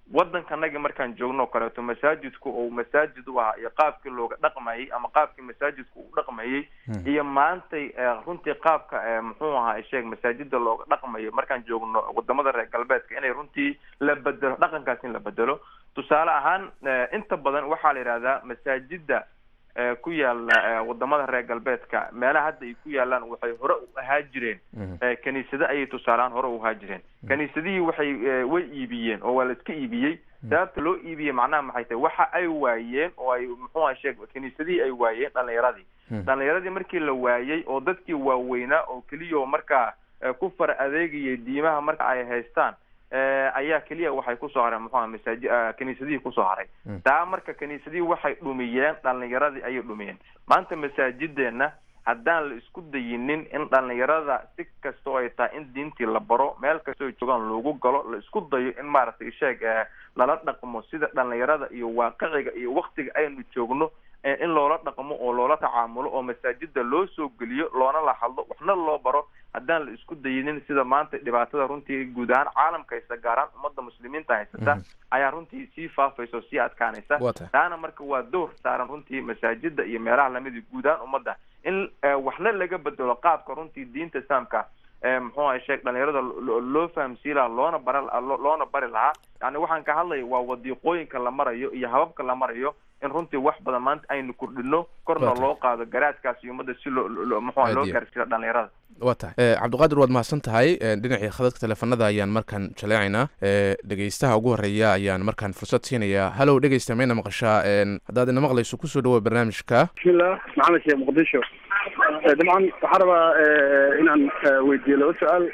waddankanagi markaan joogno o kaleeto masaajidku uu masaajid u ahaa iyo qaabkii looga dhaqmayay ama qaabkii masaajidku uu dhaqmayay iyo maantay runtii qaabka muxuu ahaa sheeg masaajida looga dhaqmayo markaan joogno wadamada reer galbeedka inay runtii la bedelo dhaqankaas in la bedelo tusaale ahaan inta badan waxaa la yidhahdaa masaajida ku yaala wadamada reer galbeedka meelaha hadda ay ku yaalaan waxay hore u ahaa jireen kaniisado ayay tusaalehaan hore u ahaa jireen kaniisadihii waxay way iibiyeen oo waa la iska iibiyey sababta loo iibiyey macnaha maxay tahay waxa ay waayeen oo ay muxuuha sheeg kaniisadihii ay waayeen dhalinyaradii dhalinyaradii markii la waayey oo dadkii waaweynaa oo keliya markaa ku fara adeegayay diimaha marka ay haystaan ayaa keliya waxay kusoo hareen muxuha masaaji kaniisadihii kusoo haray taa marka kaniisadihii waxay dhumiyeen dhalinyaradii ayay dhumiyeen maanta masaajideenna haddaan la isku dayinin in dhalinyarada si kastoo ay tahay in diintii la baro meel kastoo ay joogaan loogu galo la isku dayo in maaragtay sheeg lala dhaqmo sida dhalinyarada iyo waaqiciga iyo waktiga aynu joogno in loola dhaqmo oo loola tacaamulo oo masaajida loo soo geliyo loona la hadlo waxna loo baro haddaan la isku dayinin sida maanta dhibaatada runtii guud ahaan caalamka haysta gaaraan ummadda muslimiinta haysata ayaa runtii sii faafaysa oo sii adkaanaysa taana marka waa door saaran runtii masaajida iyo meelaha lamida guud ahaan ummadda in waxna laga bedelo qaabka runtii diinta islaamka muxuu ahay sheeg dhalinyarada loo fahamsiin lahaa loona bara loona bari lahaa yani waxaan ka hadlaya waa wadiiqooyinka la marayo iyo hababka la marayo in runtii wax badan maanta aynu kordhino korna loo qaado garaadkaas iyo ummadda si loo muxua loo gaarsiiyo dhalinyarada waa tahay cabdiqaadir waad mahadsan tahay dhinacii khadadka teleefanada ayaan markaan jaleecaynaa dhegeystaha ugu horeeya ayaan markaan fursad siinayaa halow dhegeysta mayna maqashaa haddaad ina maqlayso kusoo dhawoa barnaamijka bismillah maxamed sheekh muqdisho dabcan waxaan rabaa inaan weydiiyo laba su-aal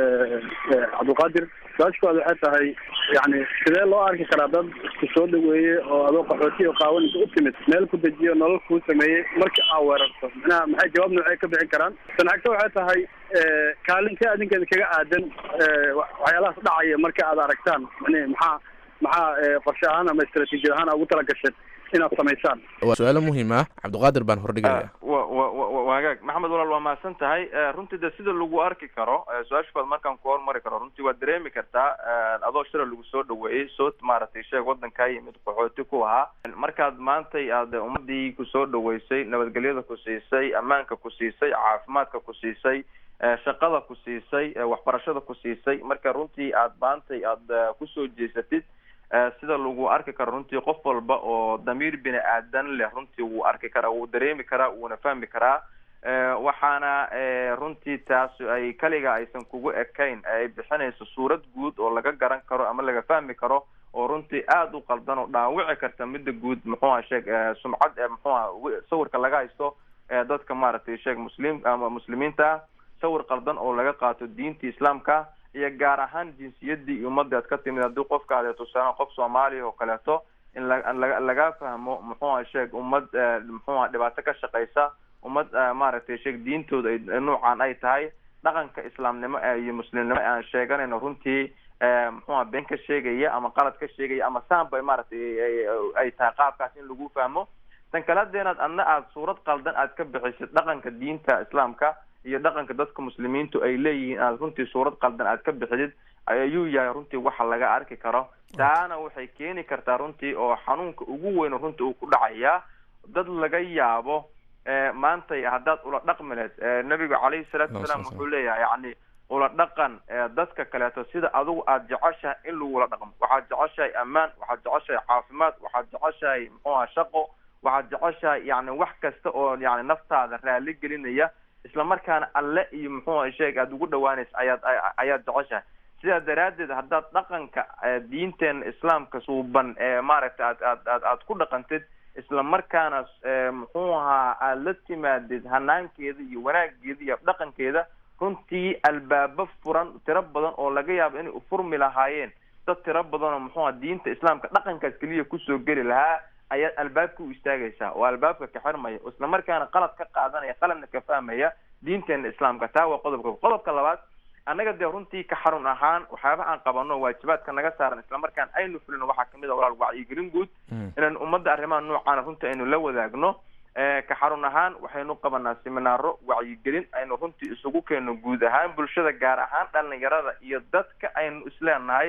cabdilqaadir su-aashkooda waxay tahay yani sidee loo arki karaa dad isku soo dhaweeye oo adoo qaxooti oo qaawan inta u timid meel ku dejiyo nolol kuu sameeyey markii aa weerarto manaha maxay jawaab noocee ka bixin karaan sanacagto waxay tahay kaalintee adinkeeda kaga aadan waxyaalahaas dhacaya marka aad aragtaan yani maxaa maxaa qorshe ahaan ama istraatiijiyad ahaan ugu tala gasheen inaad samaysaan waa su-aalo muhiim ah cabdiqaadir baan hordhigaya wa wa wa wagaag maxamed walaal waa mahadsan tahay runtii de sida lagu arki karo su-aashkood markaan ku hormari karo runtii waad dareemi kartaa adoo shira lagu soo dhaweeyey soo maaragtay sheeg waddankaa yimid qaxooti ku ahaa markaad maantay aad ummadii kusoo dhaweysay nabadgelyada ku siisay ammaanka ku siisay caafimaadka ku siisay shaqada ku siisay waxbarashada ku siisay marka runtii aad maantay aad kusoo jeesatid sida lagu arki karo runtii qof walba oo damiir bini aadan leh runtii wuu arki karaa wuu dareemi karaa wuuna fahmi karaa waxaana runtii taas ay kaliga aysan kugu ekayn ay bixinayso suurad guud oo laga garan karo ama laga fahmi karo oo runtii aada u qaldan oo dhaawici karta midda guud muxuuha sheeg sumcad muxuuha sawirka laga haysto dadka maaragtay sheeg muslim ama muslimiinta sawir qaldan oo laga qaato diinta islaamka iyo gaar ahaan jinsiyadii iyo ummadii aad ka timid haddii qofka aad tusaale qof soomaaliya oo kaleeto in la laga fahmo muxuuha sheeg ummad muxuuha dhibaato ka shaqeysa ummad maaragtay sheeg diintooda ay nuucan ay tahay dhaqanka islaamnimo iyo muslimnimo aan sheeganayno runtii muxuuha been ka sheegaya ama qalad ka sheegaya ama saanbay maaragtay ay tahay qaabkaas in lagu fahmo tan kale hadeenaad adna aada suurad qaldan aad ka bixisid dhaqanka diinta islaamka iyo dhaqanka dadka muslimiintu ay leeyihiin aad runtii suurad qaldan aad ka bixidid ayuu yahay runtii waxa laga arki karo taana waxay keeni kartaa runtii oo xanuunka ugu weyn runtii uu ku dhacayaa dad laga yaabo maantay haddaad ula dhaqmi lehed nabigu calayhi salaatu wasalaam wuxuu leeyahay yani ula dhaqan dadka kaleeto sida adigu aada jeceshahay in lagula dhaqmo waxaad jeceshahay ammaan waxaad jeceshahay caafimaad waxaad jeceshahay muxuuha shaqo waxaad jeceshahay yani wax kasta oo yani naftaada raali gelinaya isla markaana alle iyo muxuuha sheeg aada ugu dhawaanaysa ayaad ayaad jeceshahay sidaa daraaddeed haddaad dhaqanka diinteena islaamka suuban ee maaragtay aad aad aad aad ku dhaqantid isla markaana muxuu ahaa aada la timaadid hanaankeeda iyo wanaageeda iyo dhaqankeeda runtii albaabo furan tiro badan oo laga yaabo inay ufurmi lahaayeen dad tiro badan oo muxuuha diinta islaamka dhaqankaas keliya kusoo geli lahaa ayaad albaabka u istaagaysaa oo albaabka ka xirmaya isla markaana qalad ka qaadanaya qaladna ka fahmaya diinteena islaamka taa waa qodobka qodobka labaad annaga dee runtii ka xarun ahaan waxyaaba aan qabano waajibaadka naga saaran isla markaan aynu fulino waxaa kamid a walaal wacyigelin guud inaan ummadda arrimaha noocaana runtii aynu la wadaagno ka xarun ahaan waxaynu qabanaa seminaaro wacyigelin aynu runtii isugu keeno guud ahaan bulshada gaar ahaan dhalinyarada iyo dadka aynu isleenahay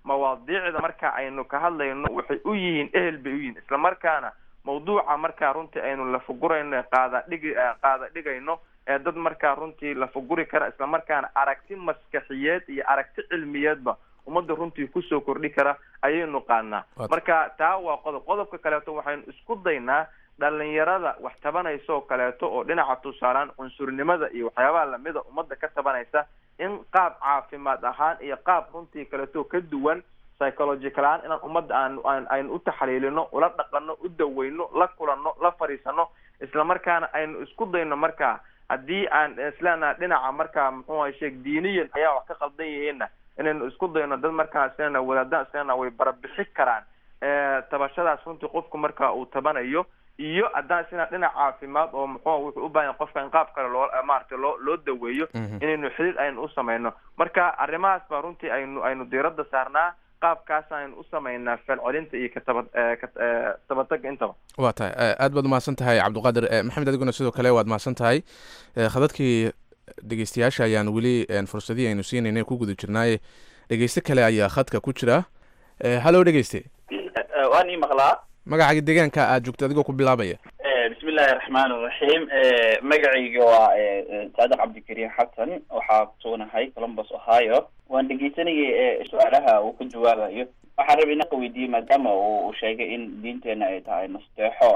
mawaadiicda marka aynu ka hadlayno waxay u yihiin ehel bay u yihiin islamarkaana mawduuca markaa runtii aynu lafagurayno qaada dhigi qaada dhigayno ee dad markaa runtii lafaguri kara islamarkaana aragti maskaxiyeed iyo aragti cilmiyeedba ummadda runtii kusoo kordhi kara ayaynu qaadnaa marka taa waa qodob qodobka kaleeto waxaynu isku daynaa dhalinyarada wax tabanaysa oo kaleeto oo dhinaca tusaalaan cunsurnimada iyo waxyaabaha lamida ummadda ka tabanaysa in qaab caafimaad ahaan iyo qaab runtii kaleeto ka duwan psychological ahaan inaan ummadda aan aan aynu u taxliilino ula dhaqano u daweyno la kulanno la fadhiisano islamarkaana aynu isku dayno markaa haddii aan isleenaha dhinaca markaa muxuu ahay sheeg diiniyan ayaa wax ka qaldan yihiinna inaynu isku dayno dad markaa isleenaha wadaadaan isleenaha way barabixi karaan tabashadaas runtii qofku marka uu tabanayo iyo haddaan isna dhinac caafimaad oo muxuu wuxuu u baahan qofka in qaab kale loo maaragtay loo loo daweeyo inaynu xiriir aynu u samayno marka arrimahaas baa runtii aynu aynu diiradda saarnaa qaabkaas aynu u samaynaa falcelinta iyo kataba katabataga intaba waa tahay aad baad umahadsan tahay cabdiqaadir maxamed adiguna sidoo kale waad mahadsan tahay khadadkii dhegeystayaasha ayaan weli fursadihii aynu siinaynay ku guda jirnaaye dhegeyste kale ayaa khadka ku jira hallo dhegeyste waan ii maqlaa magacaga deegaanka aad joogto adigoo ku bilaabaya bismi illaahi raxmaan iraxiim magacayga waa saadiq cabdikariim xasan waxaa kusugunahay columbus ohio waan dhegeysanayay su-aalaha uu ka jawaabayo waxaan rabay inaan ka weydiiyey maadaama uu sheegay in diinteena ay tahay nasteexo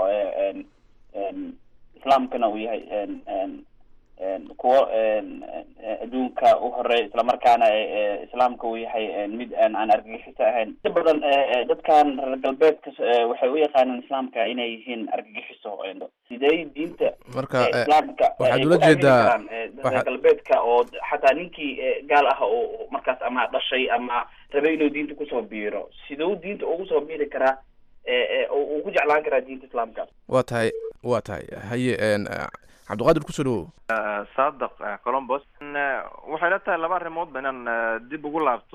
islaamkana uu yahay kuwo adduunka u horeey islamarkaana islaamka uu yahay mid aan aan argagixiso ahayn inta badan dadkan reer galbeedka waxay u yaqaanaan islaamka inay yihiin argagixiso sidee diinta marka islaamka waxaad ula jeedaa reer galbeedka oo xataa ninkii gaal ah oo markaas ama dhashay ama rabay inuu diinta kusoo biiro siduu diinta ugu soo biiri karaa uu ku jeclaan karaa diinta islaamka waa tahay waa tahay haye cabdiqaadir kusoo dhawow saadaq colombos waxay la tahay laba arrimoodba inaan dib ugu laabto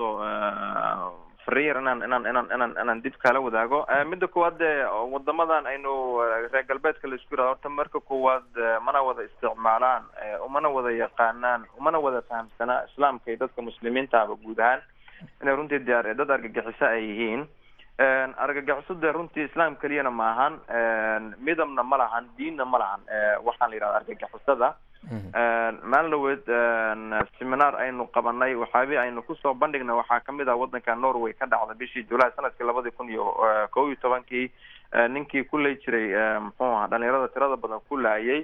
fariir inaan inaan inaan inaan inaan dib kala wadaago midda koowaad dee wadamadan aynu reer galbeedka la isku yirahdo horta marka koowaad mana wada isticmaalaan umana wada yaqaanaan umana wada fahamsanaa islaamka iyo dadka muslimiinta aba guud ahaan inay runtii diyaar dad argagixiso ay yihiin argagixiso dee runtii islaam keliyana maahan midabna ma lahan diinna ma lahan waxaan la yidhahda argagixisada maalin dhaweed seminar aynu qabanay waxaabi aynu kusoo bandhignay waxaa kamid ah wadanka norway ka dhacda bishii julaay sanadkii labadii kun iyo kow iyo tobankii ninkii ku lay jiray muxuu aha dhalinyarada tirada badan ku laayay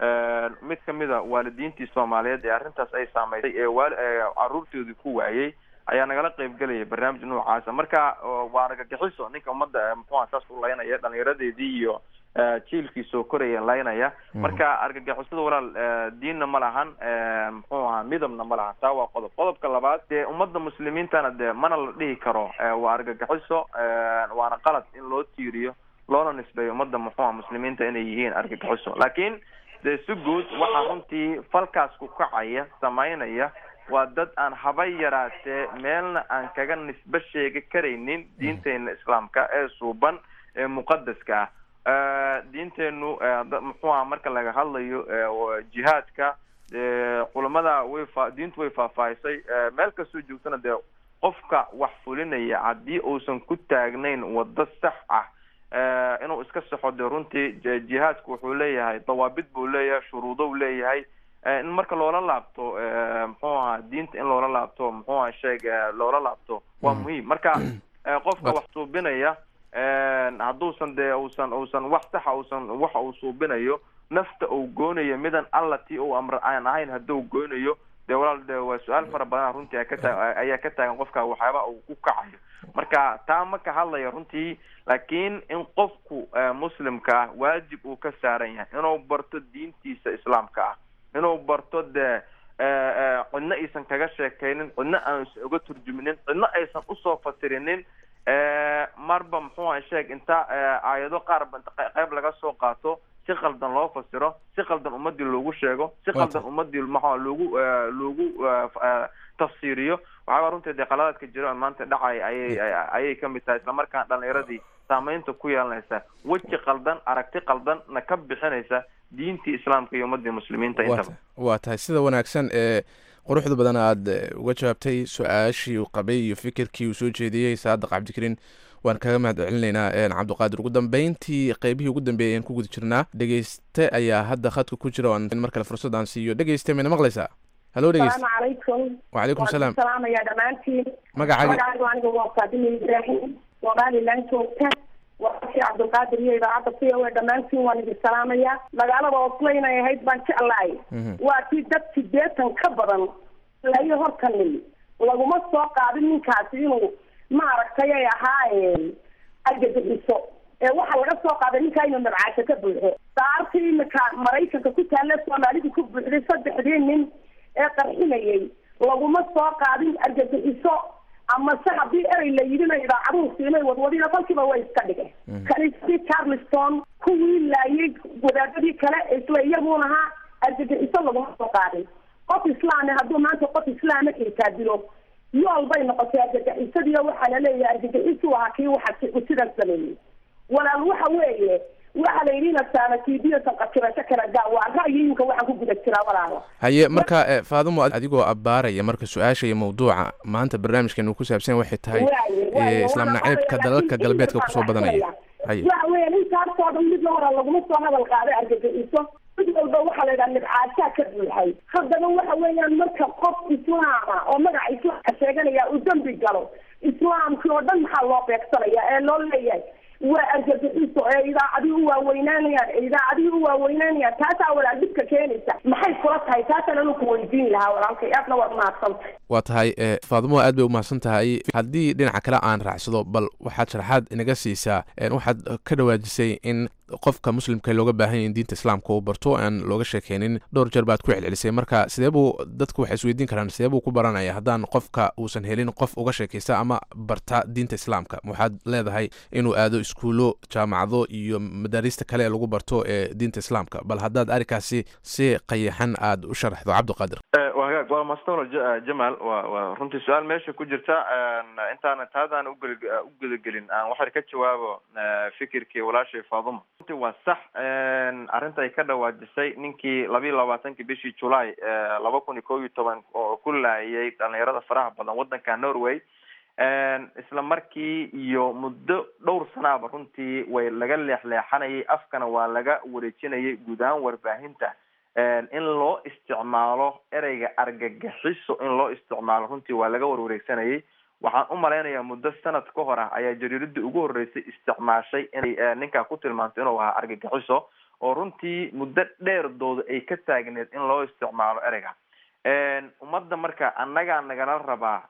mid kamid a waalidiintii soomaaliyeed ee arrintaas ay saameysay ee waal caruurtoodii ku waayey ayaa nagala qeybgelaya barnaamij noocaasa marka waa argagixiso ninka ummadda muxuuha saas u laynaya dhalinyaradeedii iyo jiilkii soo koraya laynaya marka argagixisada walaal diinna ma lahan muxuu ahaa midabna ma lahan taa waa qodob qodobka labaad dee ummadda muslimiintana dee mana la dhihi karo waa argagixiso waana qalad in loo tiiriyo loona nisbeeyo ummadda muxuuha muslimiinta inay yihiin argagixiso laakiin dee si guud waxaa runtii falkaas ku kacaya samaynaya waa dad aan haba yaraatee meelna aan kaga nisbe sheegi karaynin diinteena islaamka ee suuban ee muqadaska ah diinteenu muxuu aha marka laga hadlayo jihaadka culamada way fa diintu way faahfaahisay meel kastoo joogtana dee qofka wax fulinaya haddii uusan ku taagnayn waddo sax ah inuu iska saxo dee runtii jihaadku wuxuu leeyahay dawaabid buu leeyahay shuruudo u leeyahay in marka loola laabto muxuu ahaa diinta in loola laabto muxuu aha sheeg loola laabto waa muhiim marka qofka wax suubinaya hadduusan dee usan usan wax saxa usan waxa uu suubinayo nafta uu goonayo midan alla ti uu amr aan ahayn hadduu goonayo dee walaal de waa su-aal fara badan runtii ka taa ayaa ka taagan qofka waxyaaba uu ku kacayo marka taa ma ka hadlaya runtii laakiin in qofku muslimka ah waajib uu ka saaran yahay inuu barto diintiisa islaamka ah inuu barto dee cidna aysan kaga sheekaynin cidna aan uga turjuminin cidna aysan usoo fasirinin marba muxuu aha sheeg inta aayado qaarba qayb laga soo qaato si qaldan loo fasiro si qaldan ummadii loogu sheego si qaldan ummadii maxaa loogu loogu tafsiiriyo waxaaba runtii dee qaladaadka jiro maanta dhacay ayay ayay kamid tahay islamarkaana dhalinyaradii saameynta ku yeelanaysa weji qaldan aragti qaldan na ka bixinaysa diintii islaamka iyo ummadii muslimiinta intaba waa tahay sida wanaagsan ee quruxda badan aad uga jawaabtay su-aashii uu qabay iyo fikirkii uu soo jeediyey saadiq cabdikariin waan kaga mahad celinaynaa cabdiqaadir ugu dambeyntii qeybihii ugu dambeeyay ayaan ku guda jirnaa dhegeyste ayaa hadda khadka ku jira oan mar kale fursad aan siiyo dhegeyste mayna maqlaysaa halo dhegeyste salaamu calaykum wacalaykum salaam salaamaya dhammaantiin magacaaga magacaygu aniga waa faadima ibraahim somalilan joogta walaashii cabdulqaadir iyo idaacadda c o a dhammaantiin waan idin salaamaya magaalada oslo inay ahayd baan jeclahay waa kii dad sideetan ka badan layo horta nin laguma soo qaadin ninkaasi inuu maaragtay ay ahaa argagixiso ee waxaa laga soo qaaday ninkaa inuu nabcaasho ka buuxo saartii imika maraykanka ku taalla soomaalidu ku buuxday saddexdii nin ee qarxinayay laguma soo qaadin argagixiso amase haddii erey la yidhina idaacaduhu siinay wadwadina kolkiiba way iska dhigeen kaniisadii charleston kuwii laayay wadaadadii kale isla iyaguun ahaa argagixiso laguma soo qaadin qof islaame hadduu maanta qof islaama xitaa dilo yool bay noqotay argagixisadiiyo waxaa la leeyahay argagixisu ahaa kii waxa sidan sameeyey walaal waxa weeye waxa la yidhi nasaanatiibiyo sanqatirasho kala gaa waa ra'yiyinka waxaan ku guda jiraa walaalo haye marka eh, faadumo adigoo abbaaraya marka su-aasha iyo mawduuca maanta barnaamijkeenu ku saabsan waxay tahay eh, islaam naceebka dalalka galbeedka kusoo badanaya haye waxa weeye ninkaasoo dhan mid hore laguma soo hadal qaaday argagixiso mid walba waxaa la yidhaha nibcaashaa ka buuxay haddana waxa weeyaan marka qof islaama oo magaca islaamka sheeganaya uu dembi galo islaamkii oo dhan maxaa loo beegsanaya ee loo leeyahay waa argagixiso ee idaacadii u waaweynaanayaan ee idaacadii u waaweynaanayaan taasaa walaal dhibka keenaysa maxay kula tahay taasaan anu ku weydiin lahaa walaalkay aadna waad mahadsantay waa tahay eh, faadumo aad bay u mahadsan tahay haddii dhinaca kale aan raacsado bal waxaad sharaxaad inaga siisaa eh, waxaad ka dhawaajisay in qofka muslimka looga baahan yahay in diinta islaamka uu barto aan looga sheekeynin dhowr jeer baad ku celcelisay marka sidee buu dadku waxay isweydiin karaan sidee buu ku baranaya haddaan qofka uusan helin qof uga sheekaysta ama barta diinta islaamka waxaad leedahay inuu aado iskuulo jaamacado iyo madaarista kale ee lagu barto ee diinta islaamka bal haddaad arrinkaasi si qayaxan aad u sharaxdo cabdiqaadir waa hagaag waa maastan jamal waa waa runtii su-aal meesha ku jirta intaana taadaan ugel u gudagelin aan waxay ka jawaabo fikirkii walaashay faaduma runtii waa sax arrinta ay ka dhawaajisay ninkii labiiyo labaatankii bishii julaay laba kun iyo kob iyo toban oo ku laayay dhalinyarada faraha badan waddanka norway isla markii iyo muddo dhowr sanaaba runtii way laga leexleexanayay afkana waa laga wareejinayay guud ahaan warbaahinta in loo isticmaalo ereyga argagixiso in loo isticmaalo runtii waa laga warwareegsanayay waxaan u malaynayaa muddo sanad ka hor ah ayaa jariiradii ugu horreysay isticmaashay inay ninkaa ku tilmaanto inuu ahaa argagixiso oo runtii muddo dheerdooda ay ka taagneed in loo isticmaalo ereyga ummadda marka annagaa nagala rabaa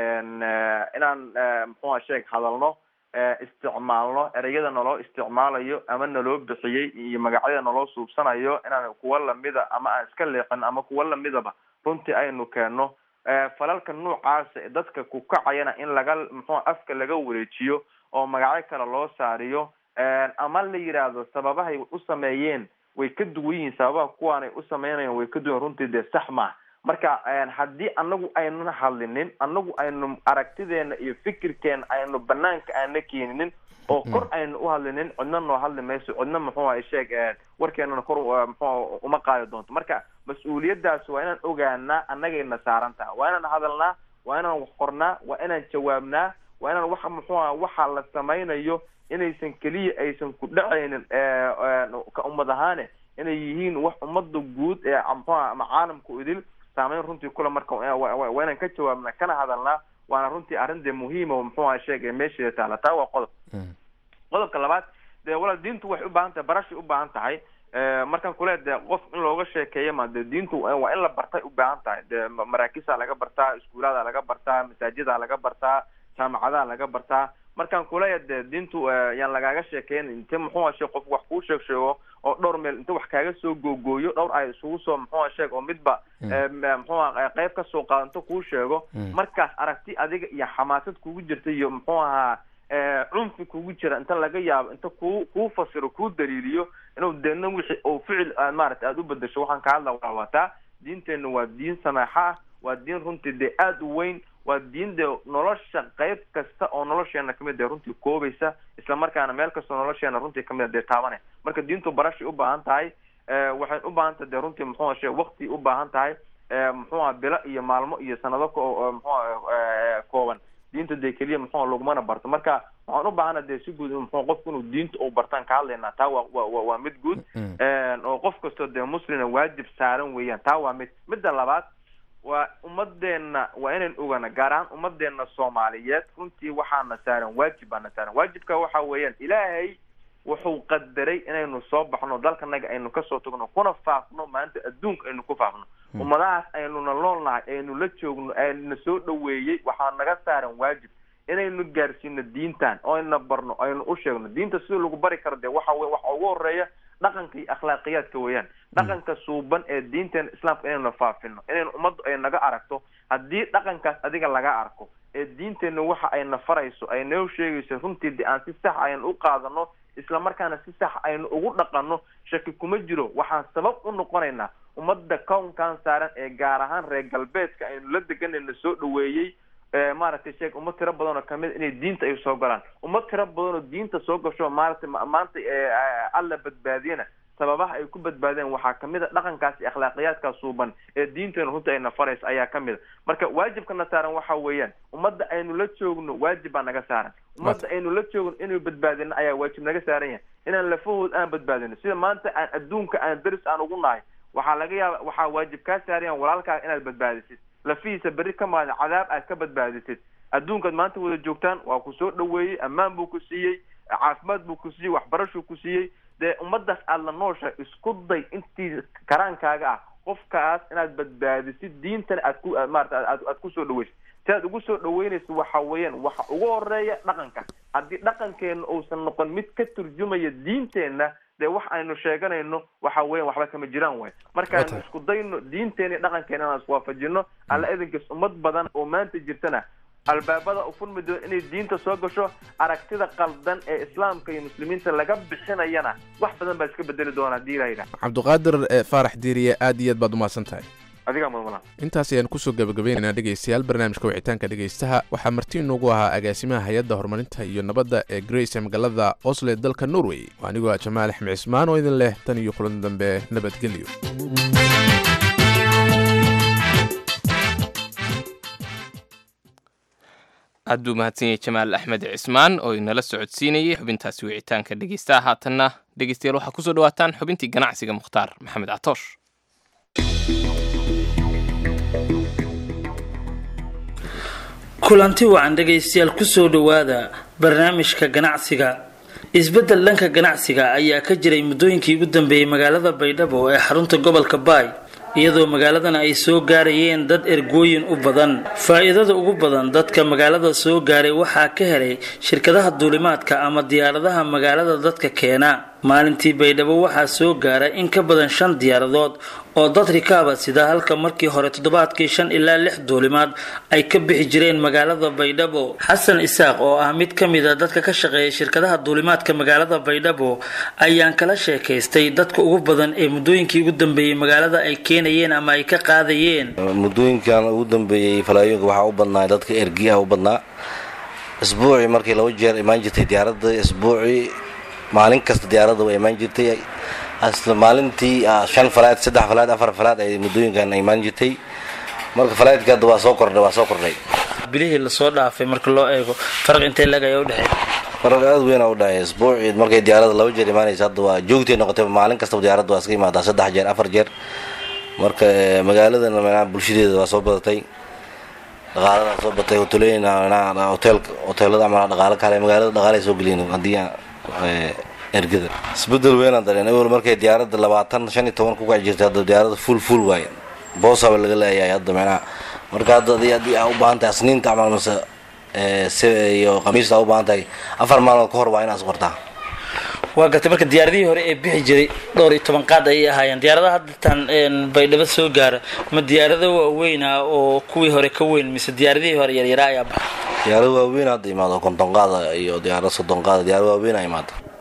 inaan muxuha sheeg hadalno isticmaalno ereyada naloo isticmaalayo ama naloo bixiyey iyo magacyada naloo suubsanayo inaan kuwa lamida ama aan iska leexin ama kuwa lamidaba runtii aynu keenno falalka noocaasa ee dadka ku kacayana in laga muxua afka laga wareejiyo oo magacyo kale loo saariyo ama la yidhaahdo sababahay u sameeyeen way ka duwan yihiin sababaha kuwaanay u sameynayaan way ka duwan runtii dee sax maa marka haddii anagu aynuna hadlinin anagu aynu aragtideena iyo fikirkeena aynu banaanka aana keeninin oo kor aynu u hadlinin cidna noo hadli mayso cidna muxuha sheeg warkeenana kor mxu uma qaadi doonto marka mas-uuliyadaas waa inaan ogaanaa annagayna saaran taha waa inaan hadalnaa waa inaan wax qornaa waa inaan jawaabnaa waa inaan waxa muxuha waxa la samaynayo inaysan keliya aysan ku dhacaynin ka ummad ahaane inay yihiin wax ummada guud ee mxuha ama caalamku idil saameyn runtii kule marka waa inaan ka jawaabnaa kana hadalnaa waana runtii arrin dee muhiima muxuha sheegay meesheeda taala taa waa qodob qodobka labaad dee walaal diintu waxay u baahan tahay barashay u baahan tahay markaan kule dee qof in looga sheekeeyo ma dee diintu waa in la bartay u baahan tahay dee maraakisaa laga bartaa iskuulaada laga bartaa masaajida laga bartaa jaamacadaha laga bartaa markaan kuleeya dee diintu yaan lagaaga sheekeyn inte muxuha sheeg qof wax kuu sheeg sheego oo dhowr meel inta wax kaaga soo googooyo dhowr ay isugu soo muxuha sheeg oo midba muxuha qayb ka soo qaado inta kuu sheego markaas aragti adiga iyo xamaasad kugu jirta iyo muxuu ahaa cunfi kugu jira inta laga yaabo inta ku kuu fasiro kuu daliiliyo inuu deedna wixii oo ficil aad maaragtay aada u bedesho waxaan ka hadla waa wataa diinteenna waa diin sameexa ah waa diin runtii dee aada u weyn waa diin dee nolosha qayb kasta oo nolosheena kamid dee runtii koobaysa isla markaana meel kastoo nolosheena runtii kamid a dee taabane marka diintu barashay u baahan tahay waxay u baahan tahay dee runtii muxuu shee wakti u baahan tahay muxuuha bilo iyo maalmo iyo sanado muxua kooban diinta dee keliya muxua lagumana barto marka waxaan u baahana dee si guud muxua qofku inuu diinta uu bartaan ka hadlaynaa taa waa wa waa mid guud oo qof kastoo dee muslina waajib saaran weeyaan taa waa mid midda labaad waa ummadeenna waa inayn ogana gaar ahaan ummadeenna soomaaliyeed runtii waxaana saaran waajib baana saaran waajibka waxa weeyaan ilaahay wuxuu qadaray inaynu soo baxno dalkanaga aynu kasoo tagno kuna faafno maanta adduunka aynu ku faafno ummadahaas aynuna nool nahay aynu la joogno ayna soo dhaweeyey waxaa naga saaran waajib inaynu gaarsiino diintan oo ayna barno aynu u sheegno diinta sida lagu bari karo dee waxa wey waxa ugu horeeya dhaqanka iyo akhlaaqiyaadka weeyaan dhaqanka suuban ee diinteena islaamka inaynu faafino inaynu ummaddu ay naga aragto haddii dhaqankaas adiga laga arko ee diinteenna waxa ayna farayso ay noo sheegayso runtii de aan si sax aynu u qaadano isla markaana si sax aynu ugu dhaqanno shaki kuma jiro waxaan sabab u noqonaynaa ummadda kownkan saaran ee gaar ahaan reer galbeedka aynu la deganayna soo dhaweeyey maaragtay sheeg ummad tiro badan oo kamid inay diinta ay soo galaan ummad tiro badan oo diinta soo gasho maaragtay maanta alla badbaadiyana sababaha ay ku badbaadeen waxaa kamid a dhaqankaas iyo akhlaaqiyaadkaas suuban ee diinteena runta ayna faraysa ayaa kamid a marka waajibkana saaran waxa weeyaan ummadda aynu la joogno waajib baa naga saaran ummadda aynu la joogno inuu badbaadino ayaa waajib naga saaran yahay inaan lafahood aan badbaadino sida maanta aan adduunka aan daris aan ugu nahay waxaa laga yaaba waxaa waajib kaa saarayan walaalkaaga inaad badbaadisid lafihiisa berri ka maada cadaab aad ka badbaadisid adduunkaad maanta wada joogtaan waa ku soo dhaweeyey ammaan buu ku siiyey caafimaad buu ku siiyey waxbarashuu ku siiyey dee ummadaas aada la nooshahay isku day intii karaankaaga ah qofkaas inaad badbaadisid diintana aad ku maarata aad aad kusoo dhaweysid si aad ugu soo dhaweynaysa waxa weeyaan waxa ugu horeeya dhaqanka haddii dhaqankeena uusan noqon mid ka turjumaya diinteenna dee wax aynu sheeganayno waxa weyan waxba kama jiraan way markaaynu isku dayno diinteena iyo dhaqankeena inaan iswaafajino alla idinkiis ummad badan oo maanta jirtana albaabada u furmi doon inay diinta soo gasho aragtida qaldan ee islaamka iyo muslimiinta laga bixinayana wax badan baa iska bedeli doona hadii la yidhaha cabdiqaadir faarax diiriye aad iyo aad baad umahadsan tahay adigaa mudmala intaas ayaan kusoo gabagabaynaynaa dhegaystayaal barnaamijka wicitaanka dhegaystaha waxaa marti inoogu ahaa agaasimaha hay-adda horumarinta iyo nabadda ee grace ee magaalada osle dalka norway waa anigoo ah jamaal axmed cismaan oo idin leh tan iyo kulan dambe nabadgelyo aad buu mahadsan yahay jamaal axmed cismaan oo inala socodsiinayay xubintaasi wicitaanka dhegeystaha haatanna dhegeystayaal waxaa kusoo dhawaataan xubintii ganacsiga mukhtaar maxamed catoosh kulanti wacan dhegaystayaal kusoo dhowaada barnaamijka ganacsiga isbeddel dhanka ganacsiga ayaa ka jiray muddooyinkii ugu dambeeyey magaalada baydhabo ee xarunta gobolka baay iyadoo magaaladan ay soo gaarayeen dad ergooyin u badan faa-iidada ugu badan dadka magaalada soo gaaray waxaa ka helay shirkadaha duulimaadka ama diyaaradaha magaalada dadka keena maalintii baydhabo waxaa soo gaara in ka badan shan diyaaradood oo dad rikaaba sida halka markii hore toddobaadkii shan ilaa lix duulimaad ay ka bixi jireen magaalada baydhabo xasan isaaq oo ah mid ka mid a dadka ka shaqeeya shirkadaha duulimaadka magaalada baydhabo ayaan kala sheekaystay dadka ugu badan ee muddooyinkii ugu dambeeyey magaalada ay keenayeen ama ay ka qaadayeen muddooyinkan ugu dambeeyey falaayooyinka waxaa u badnaa dadka ergiyaha u badnaa isbuucii markii laba jeer imaan jirtay diyaaradda isbuucii maalin kasta diyaaradda way imaan jirtay asla maalintii shan falaad saddex falaad afar falaad ay muddooyinkan imaan jirtay marka falaadka hadda waa soo kordhay waa soo kordhay bilihii lasoo dhaafay marka loo eego faraq intee lag ayaa udhexeey faraq aad weyn u dhexeey isbuucii markay diyaaradda laba jeer imaanaysa hadda waa joogtay noqotay maalin kastaba diyaaradda waa iska imaadaa saddex jeer afar jeer marka magaaladan bulshadeeda waa soo badatay dhaqaaladaa soo batay hotelooyin hotel hoteelada ama dhaqaalo kale magaalada dhaqaalay soo geliyin haddii ergada isbedel weynaan dareen awel markay diyaaradda labaatan shan iyo toban ku kaci jirtay hadda diyaaradda full full waaye boosaba laga leeyahay hadda macnaha marka hadda adii haddii aa u baahan tahay asniinta camal mase iyo khamiista aa u baahan tahay afar maalmood ka hor waa inaad qortaa waa gartay marka diyaaradihii hore ee bixi jiray dhowr iyo toban qaad ayay ahaayeen diyaaradaha haddatan baydhabo soo gaara ma diyaarado waaweyn ah oo kuwii hore ka weyn mise diyaaradihii hore yaryaraa ayaa baxa diyaarado waaweyn hadda imaado konton qaada iyo diyaarado soddon qaada diyaarado waaweyn aa imaado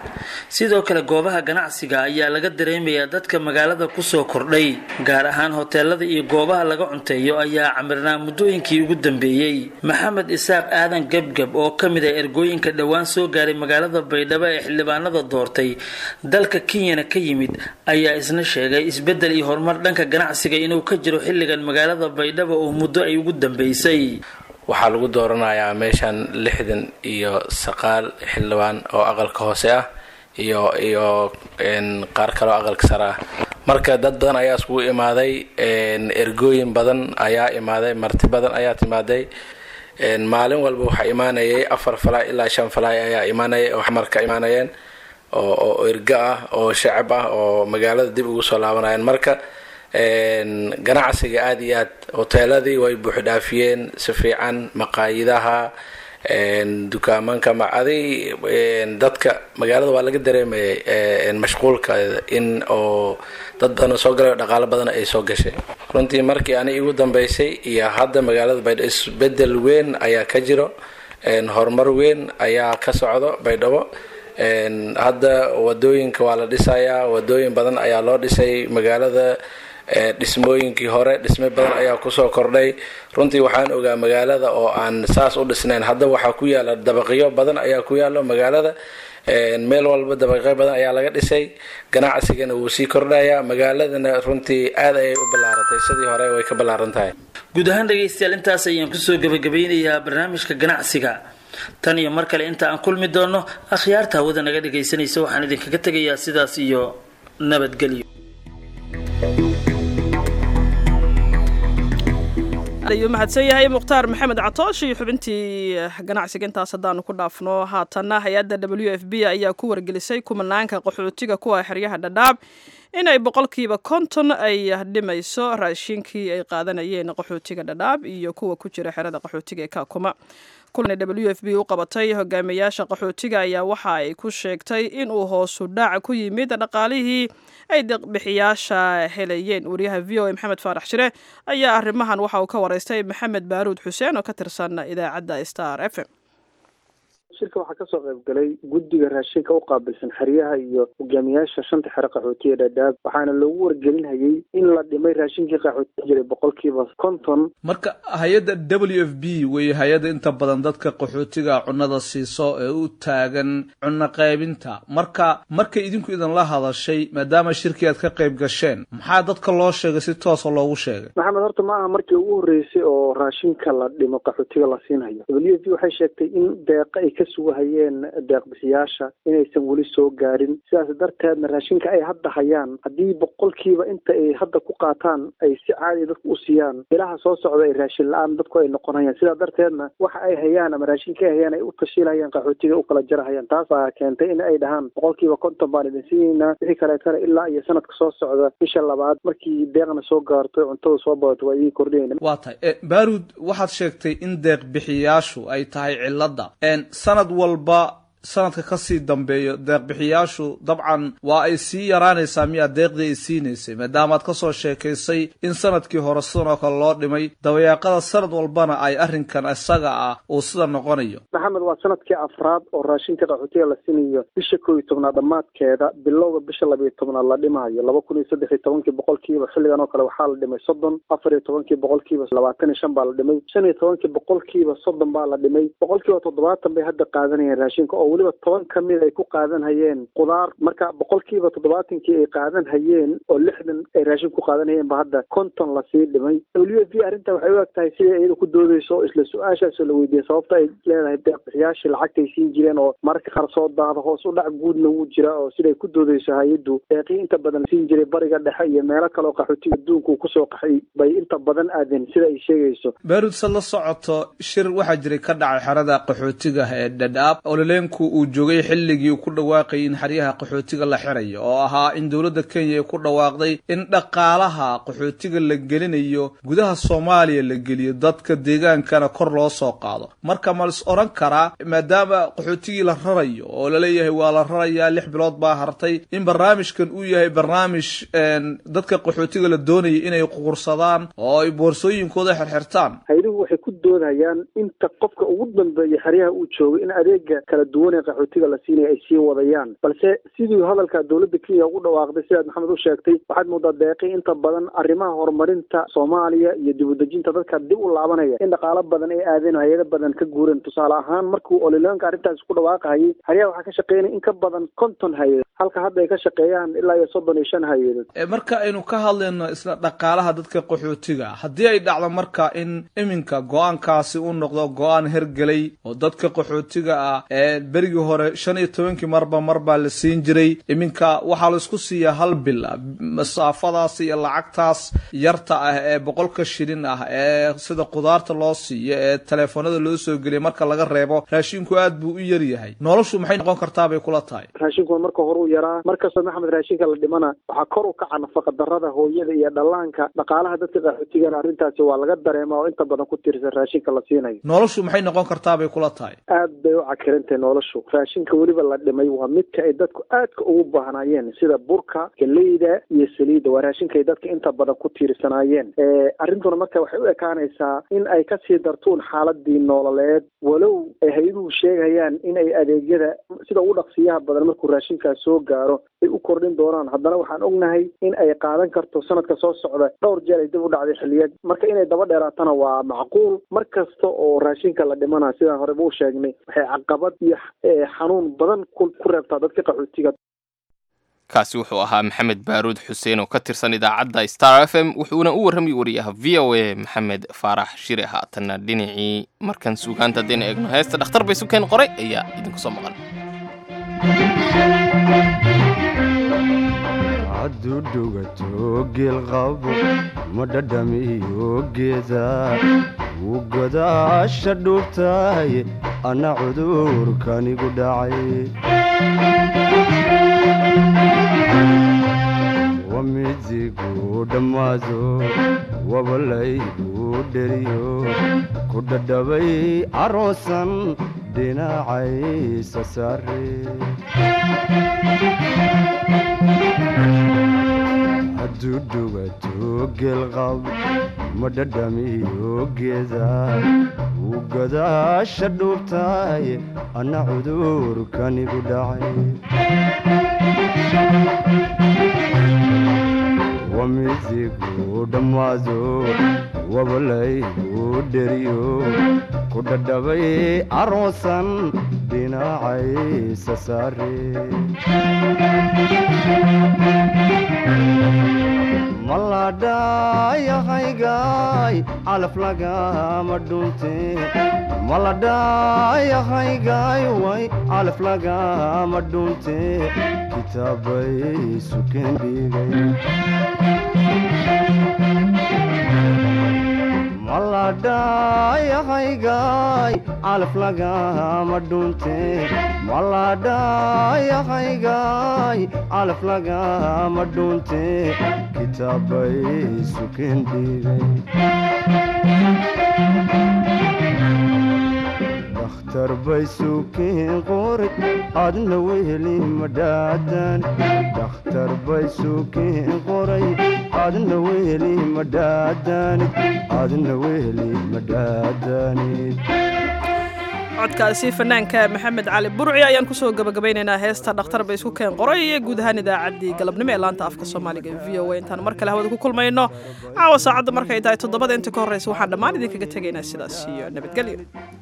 sidoo kale goobaha ganacsiga ayaa laga dareemayaa dadka magaalada kusoo kordhay gaar ahaan hoteelada iyo goobaha laga cunteeyo ayaa camirnaa muddooyinkii ugu dambeeyey maxamed isaaq aadan gebgab oo ka mid ah ergooyinka dhowaan soo gaaray magaalada baydhabo ee xildhibaanada doortay dalka kenyana ka yimid ayaa isna sheegay isbeddel iyo horumar dhanka ganacsiga inuu ka jiro xilligan magaalada baydhabo oo muddo ay ugu dambeysay waxaa lagu dooranayaa meeshan lixdan iyo saqaal xildhibaan oo aqalka hoose ah iyo iyo qaar kaloo aqalka sare ah marka dad badan ayaa iskugu imaaday ergooyin badan ayaa imaaday marti badan ayaa timaaday maalin walba waxaa imaanayay afar falaay ilaa shan falaay ayaa imaanayay oo marka imaanayeen oo oo ergo ah oo shacab ah oo magaalada dib ugu soo laabanayeen marka ganacsiga aada iyo aad hoteeladii way buuxdhaafiyeen si fiican maqaayidaha dukaamanka macadi dadka magaalada waa laga dareemayay mashquulka in oo dad badan soo galay oo dhaqaalo badan ay soo gashay runtii markii ani igu dambeysay iyo hadda magaalada baydhabo isbedel weyn ayaa ka jiro horumar weyn ayaa ka socdo baydhabo hadda wadooyinka waa la dhisayaa wadooyin badan ayaa loo dhisay magaalada dhismooyinkii hore dhisme badan ayaa kusoo kordhay runtii waxaan ogaa magaalada oo aan saas u dhisnayn hadda waxaa ku yaala dabaqyo badan ayaa ku yaalo magaalada meel walba dabaqyo badan ayaa laga dhisay ganacsigana wuu sii kordhayaa magaaladana runtii aad ayay u ballaaratay sidii hore way ka ballaaran tahay guud ahaan dhegaystayaal intaas ayaan kusoo gabagabeynayaa barnaamijka ganacsiga tan iyo mar kale inta aan kulmi doono akhyaarta hawada naga dhagaysanaysa waxaan idinkaga tegayaa sidaas iyo nabadgelyo ayuu mahadsan yahay mukhtaar maxamed catoosh iyo xubintii ganacsiga intaas haddaanu ku dhaafno haatanna hay-adda w f b ayaa ku wargelisay kumanaanka qaxootiga kuwa xeryaha dhadhaab inay boqolkiiba konton ay dhimayso raashinkii ay qaadanayeen qaxootiga dhadhaab iyo kuwa ku jira xerada qaxootiga ee kaakuma kulan w f b u qabatay hogaamiyayaasha qaxootiga ayaa waxa ay ku sheegtay inuu hoosu dhac ku yimid dhaqaalihii ay deeqbixiyaasha helayeen wariyaha v o a maxamed faarax shire ayaa arrimahan waxa uu ka waraystay maxamed baaruud xuseen oo ka tirsan idaacadda star f m shirka waxaa kasoo qayb galay guddiga raashinka u qaabilsan xeryaha iyo hogaamiyaasha shanta xero qaxootiya dhadhaab waxaana loogu wargelinhayay in la dhimay raashinkii qaxootiya jiray boqolkiiba konton marka hay-adda w f b wey hay-adda inta badan dadka qaxootiga cunnada siiso ee u taagan cunno qaybinta marka markay idinku idinla hadashay maadaama shirkii aad ka qayb gasheen maxaa dadka loo sheegay si toosa loogu sheegay maxamed horta ma aha markii ugu horreysay oo raashinka la dhimo qaxootiga la siinhayo w f b waxay sheegtay in deeqa ay ka sugahayeen deeqbixiyaasha inaysan weli soo gaarin sidaas darteedna raashinka ay hadda hayaan haddii boqolkiiba inta ay hadda ku qaataan ay si caadiya dadku u siiyaan bilaha soo socda ay raashin la-aan dadku ay noqonayaan sidaa darteedna waxa ay hayaan ama raashinka ay hayaan ay u tashiilhayaan qaxootiga u kala jarahayaan taas baa keentay in ay dhahaan boqolkiiba konton baan idin siinaynaa wixii kaleetana ilaa iyo sanadka soo socda bisha labaad markii deeqna soo gaarto cuntada soo badato waa idin kordhinayna waa tahay baarud waxaad sheegtay in deeq bixiyaashu ay tahay cilada sanad walba sanadka kasii dambeeyo deeqbixiyaashu dabcan waa ay sii yaraanaysaa miyaa deeqdii ay siinaysay maadaamaad kasoo sheekaysay in sanadkii hore sidan oo kale loo dhimay dabayaaqada sanad walbana ay arrinkan isaga ah uu sida noqonayo maxamed waa sanadkii afraad oo raashinka qaxootiga la siinayo bisha koo iyo tobnaad dhammaadkeeda bilowga bisha labayo tobnaad la dhimayo laba kun iyo saddex iyo tobankii boqolkiiba xilligan oo kale waxaa la dhimay soddon afar iyo tobankii boqolkiiba labaatan iyo shan baa la dhimay shan iyo tobankii boqolkiiba soddon baa la dhimay boqolkiiba toddobaatan bay hadda qaadanayeen raashinka oo weliba toban ka mid ay ku qaadan hayeen qudaar marka boqolkiiba toddobaatankii ay qaadan hayeen oo lixdan ay raashin ku qaadan hayeen ba hadda konton lasii dhimay w f b arrinta waxay u eg tahay siday iyada ku doodeyso oo isla su-aashaasoo la weydiiyey sababta ay leedahay deeqbixiyaashii lacagtay siin jireen oo mararka qaar soo daada hoos u dhac guudna wuu jira oo siday ku doodeyso hay-addu deeqii inta badan siin jiray bariga dhexe iyo meelo kale oo qaxootiga adduunka uu kusoo qaxay bay inta badan aadeen sida ay sheegayso baarud sad la socoto shir waxaa jiray ka dhacay xerada qaxootiga ee dhadhaab ololeenku uu joogay xilligii uu ku dhawaaqayay in xeryaha qaxootiga la xirayo oo ahaa in dowladda kenya ay ku dhawaaqday in dhaqaalaha qaxootiga la gelinayo gudaha soomaaliya la geliyo dadka deegaankana kor loo soo qaado marka ma lis odhan karaa maadaama qaxootigii la rarayo oo laleeyahay waa la rarayaa lix bilood baa hartay in barnaamijkan uu yahay barnaamij dadka qaxootiga la doonaya inay quursadaan oo ay boorsooyinkooda xirxirtaan hayduhu waxay ku doodayaan inta qofka ugu dambeeya xeryaha uu joogay in adeega kala duwan ee qaxootiga la siinaya ay sii wadayaan balse sidii hadalka dowladda kenya ugu dhawaaqday sidaad maxamed u sheegtay waxaad moodaa deeqi inta badan arrimaha horumarinta soomaaliya iyo dib udejinta dadka dib u laabanaya in dhaqaalo badan ay aadeen hay-ado badan ka guureen tusaale ahaan markuu olileonka arrintaasi ku dhawaaqahayay xeryaha waxaa ka shaqeynaya in ka badan konton hay-adood halka hadda ay ka shaqeeyaan ilaa iyo soddon iyo shan hay-adood marka aynu ka hadlayno isla dhaqaalaha dadka qaxootiga haddii ay dhacdo marka in iminka go-aankaasi uu noqdo go-aan hergelay oo dadka qaxootiga ah ee berigii hore shan iyo tobankii marba mar baa la siin jiray iminka waxaa la isku siiyaa hal bil masaafadaas iyo lacagtaas yarta ah ee boqolka shilin ah ee sida qudaarta loo siiyo ee teleefonada loo soo geliya marka laga reebo raashinku aad buu u yar yahay noloshu maxay noqon kartaa bay kula tahay raashinku marka hore u yaraa markasta maxamed raashinka la dhimana waxaa kor u kaca nafaqa darada hooyada iyo dhallaanka dhaqaalaha dadka qaxootigana arrintaasi waa laga dareema oo inta badan ku tiirsan raashinka la siinayo noloshu maxay noqon kartaa bay kula tahay aad bay u cakirantahay noloshu raashinka weliba la dhimay waa midka ay dadku aadka ugu baahnaayeen sida burka galeyda iyo saliidda waa raashinka ay dadka inta badan ku tiirsanaayeen arrintuna marka waxay u ekaanaysaa in ay kasii dartuun xaaladii nololeed walow ay hay-aduhu sheegayaan in ay adeegyada sida ugu dhaqsiyaha badan markuu raashinkaas soo gaaro ay u kordhin doonaan haddana waxaan ognahay in ay qaadan karto sanadka soo socda dhowr jeer ay dib u dhacday xilliyeed marka inay daba dheeraatana waa macquul mar kasta oo raashinka la dhimana sidaan horeba u sheegnay waxay caqabad iyo xanuun badan ku reebtaa dadka qaxootiga kaasi wuxuu ahaa maxamed baaruud xuseen oo ka tirsan idaacadda star f m wuxuuna u warramay wariyaha v o a maxamed faarax shire haatanna dhinacii markan suugaanta haddaynu eegno heesta dhakhtar bay sukeen qoray ayaa idinku soo maqan hadduu dhugato geelqabo ma dhadhamiyo geeda wuu godaasha dhuubtahay anna cudurkanigu dhacay wamidigu dhammaado wabalaygu dheriyo ku dhadhabay aroosan dhinacaysa saare hadduu dhugato geelqab ma dhadhamiyo geeda wuu godaasha dhuubtahay anna cudurkanigu dhacay wamidigu dhammaado wabalaygu dheriyo ku dhadhabay aroosan dhinacaysa saare maladhayahaygaay calaf lagama dhunte maladhayahaygaay way calaf lagama dhunte kitaabay sukeen dhigay maladhayahaygaay calaf lagama dhunte maladhayahaygaay calaf lagama dhunte kitaabay sukeen dhigay dakhtar bay sukeen qoray adna weheli madhaadan dakhtar bay sukeen qoray adna weheli madhaadanid adna weheli madhaadanid codkaasi fanaanka maxamed cali burci ayaan kusoo gabagabaynaynaa heesta dhakhtar bay isku keen qoray iyo guud ahaan idaacaddii galabnimo ee laanta afka soomaaliga v o a intaan mar kale hawada ku kulmayno caawa saacadda markay tahay toddobada inta ka horreysa waxaan dhammaan idinkaga tegaynaa sidaas iyo nabadgelyo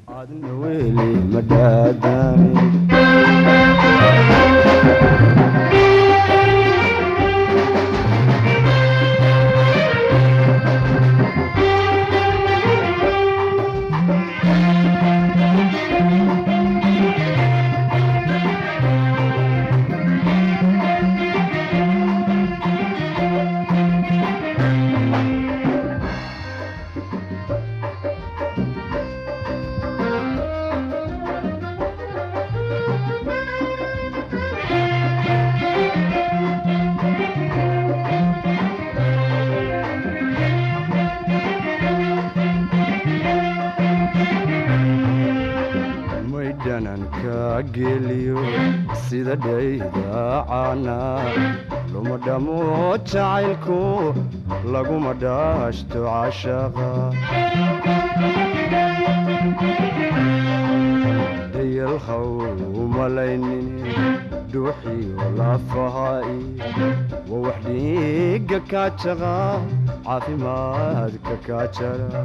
maydhananka geliyo sida dhaydacaana luma dhamo jacaylku laguma dhaashto cashaqa dayalhaw umalaynin dhuuxiyo lafahaai waa wax dhiiga kaajaqa caafimaadka kaajara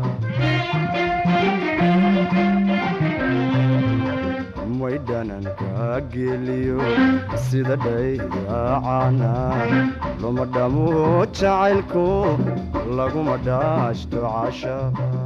may dhananka geliyo sida dhaydaacana luma dhamo jacaylku laguma dhaashto cashaqa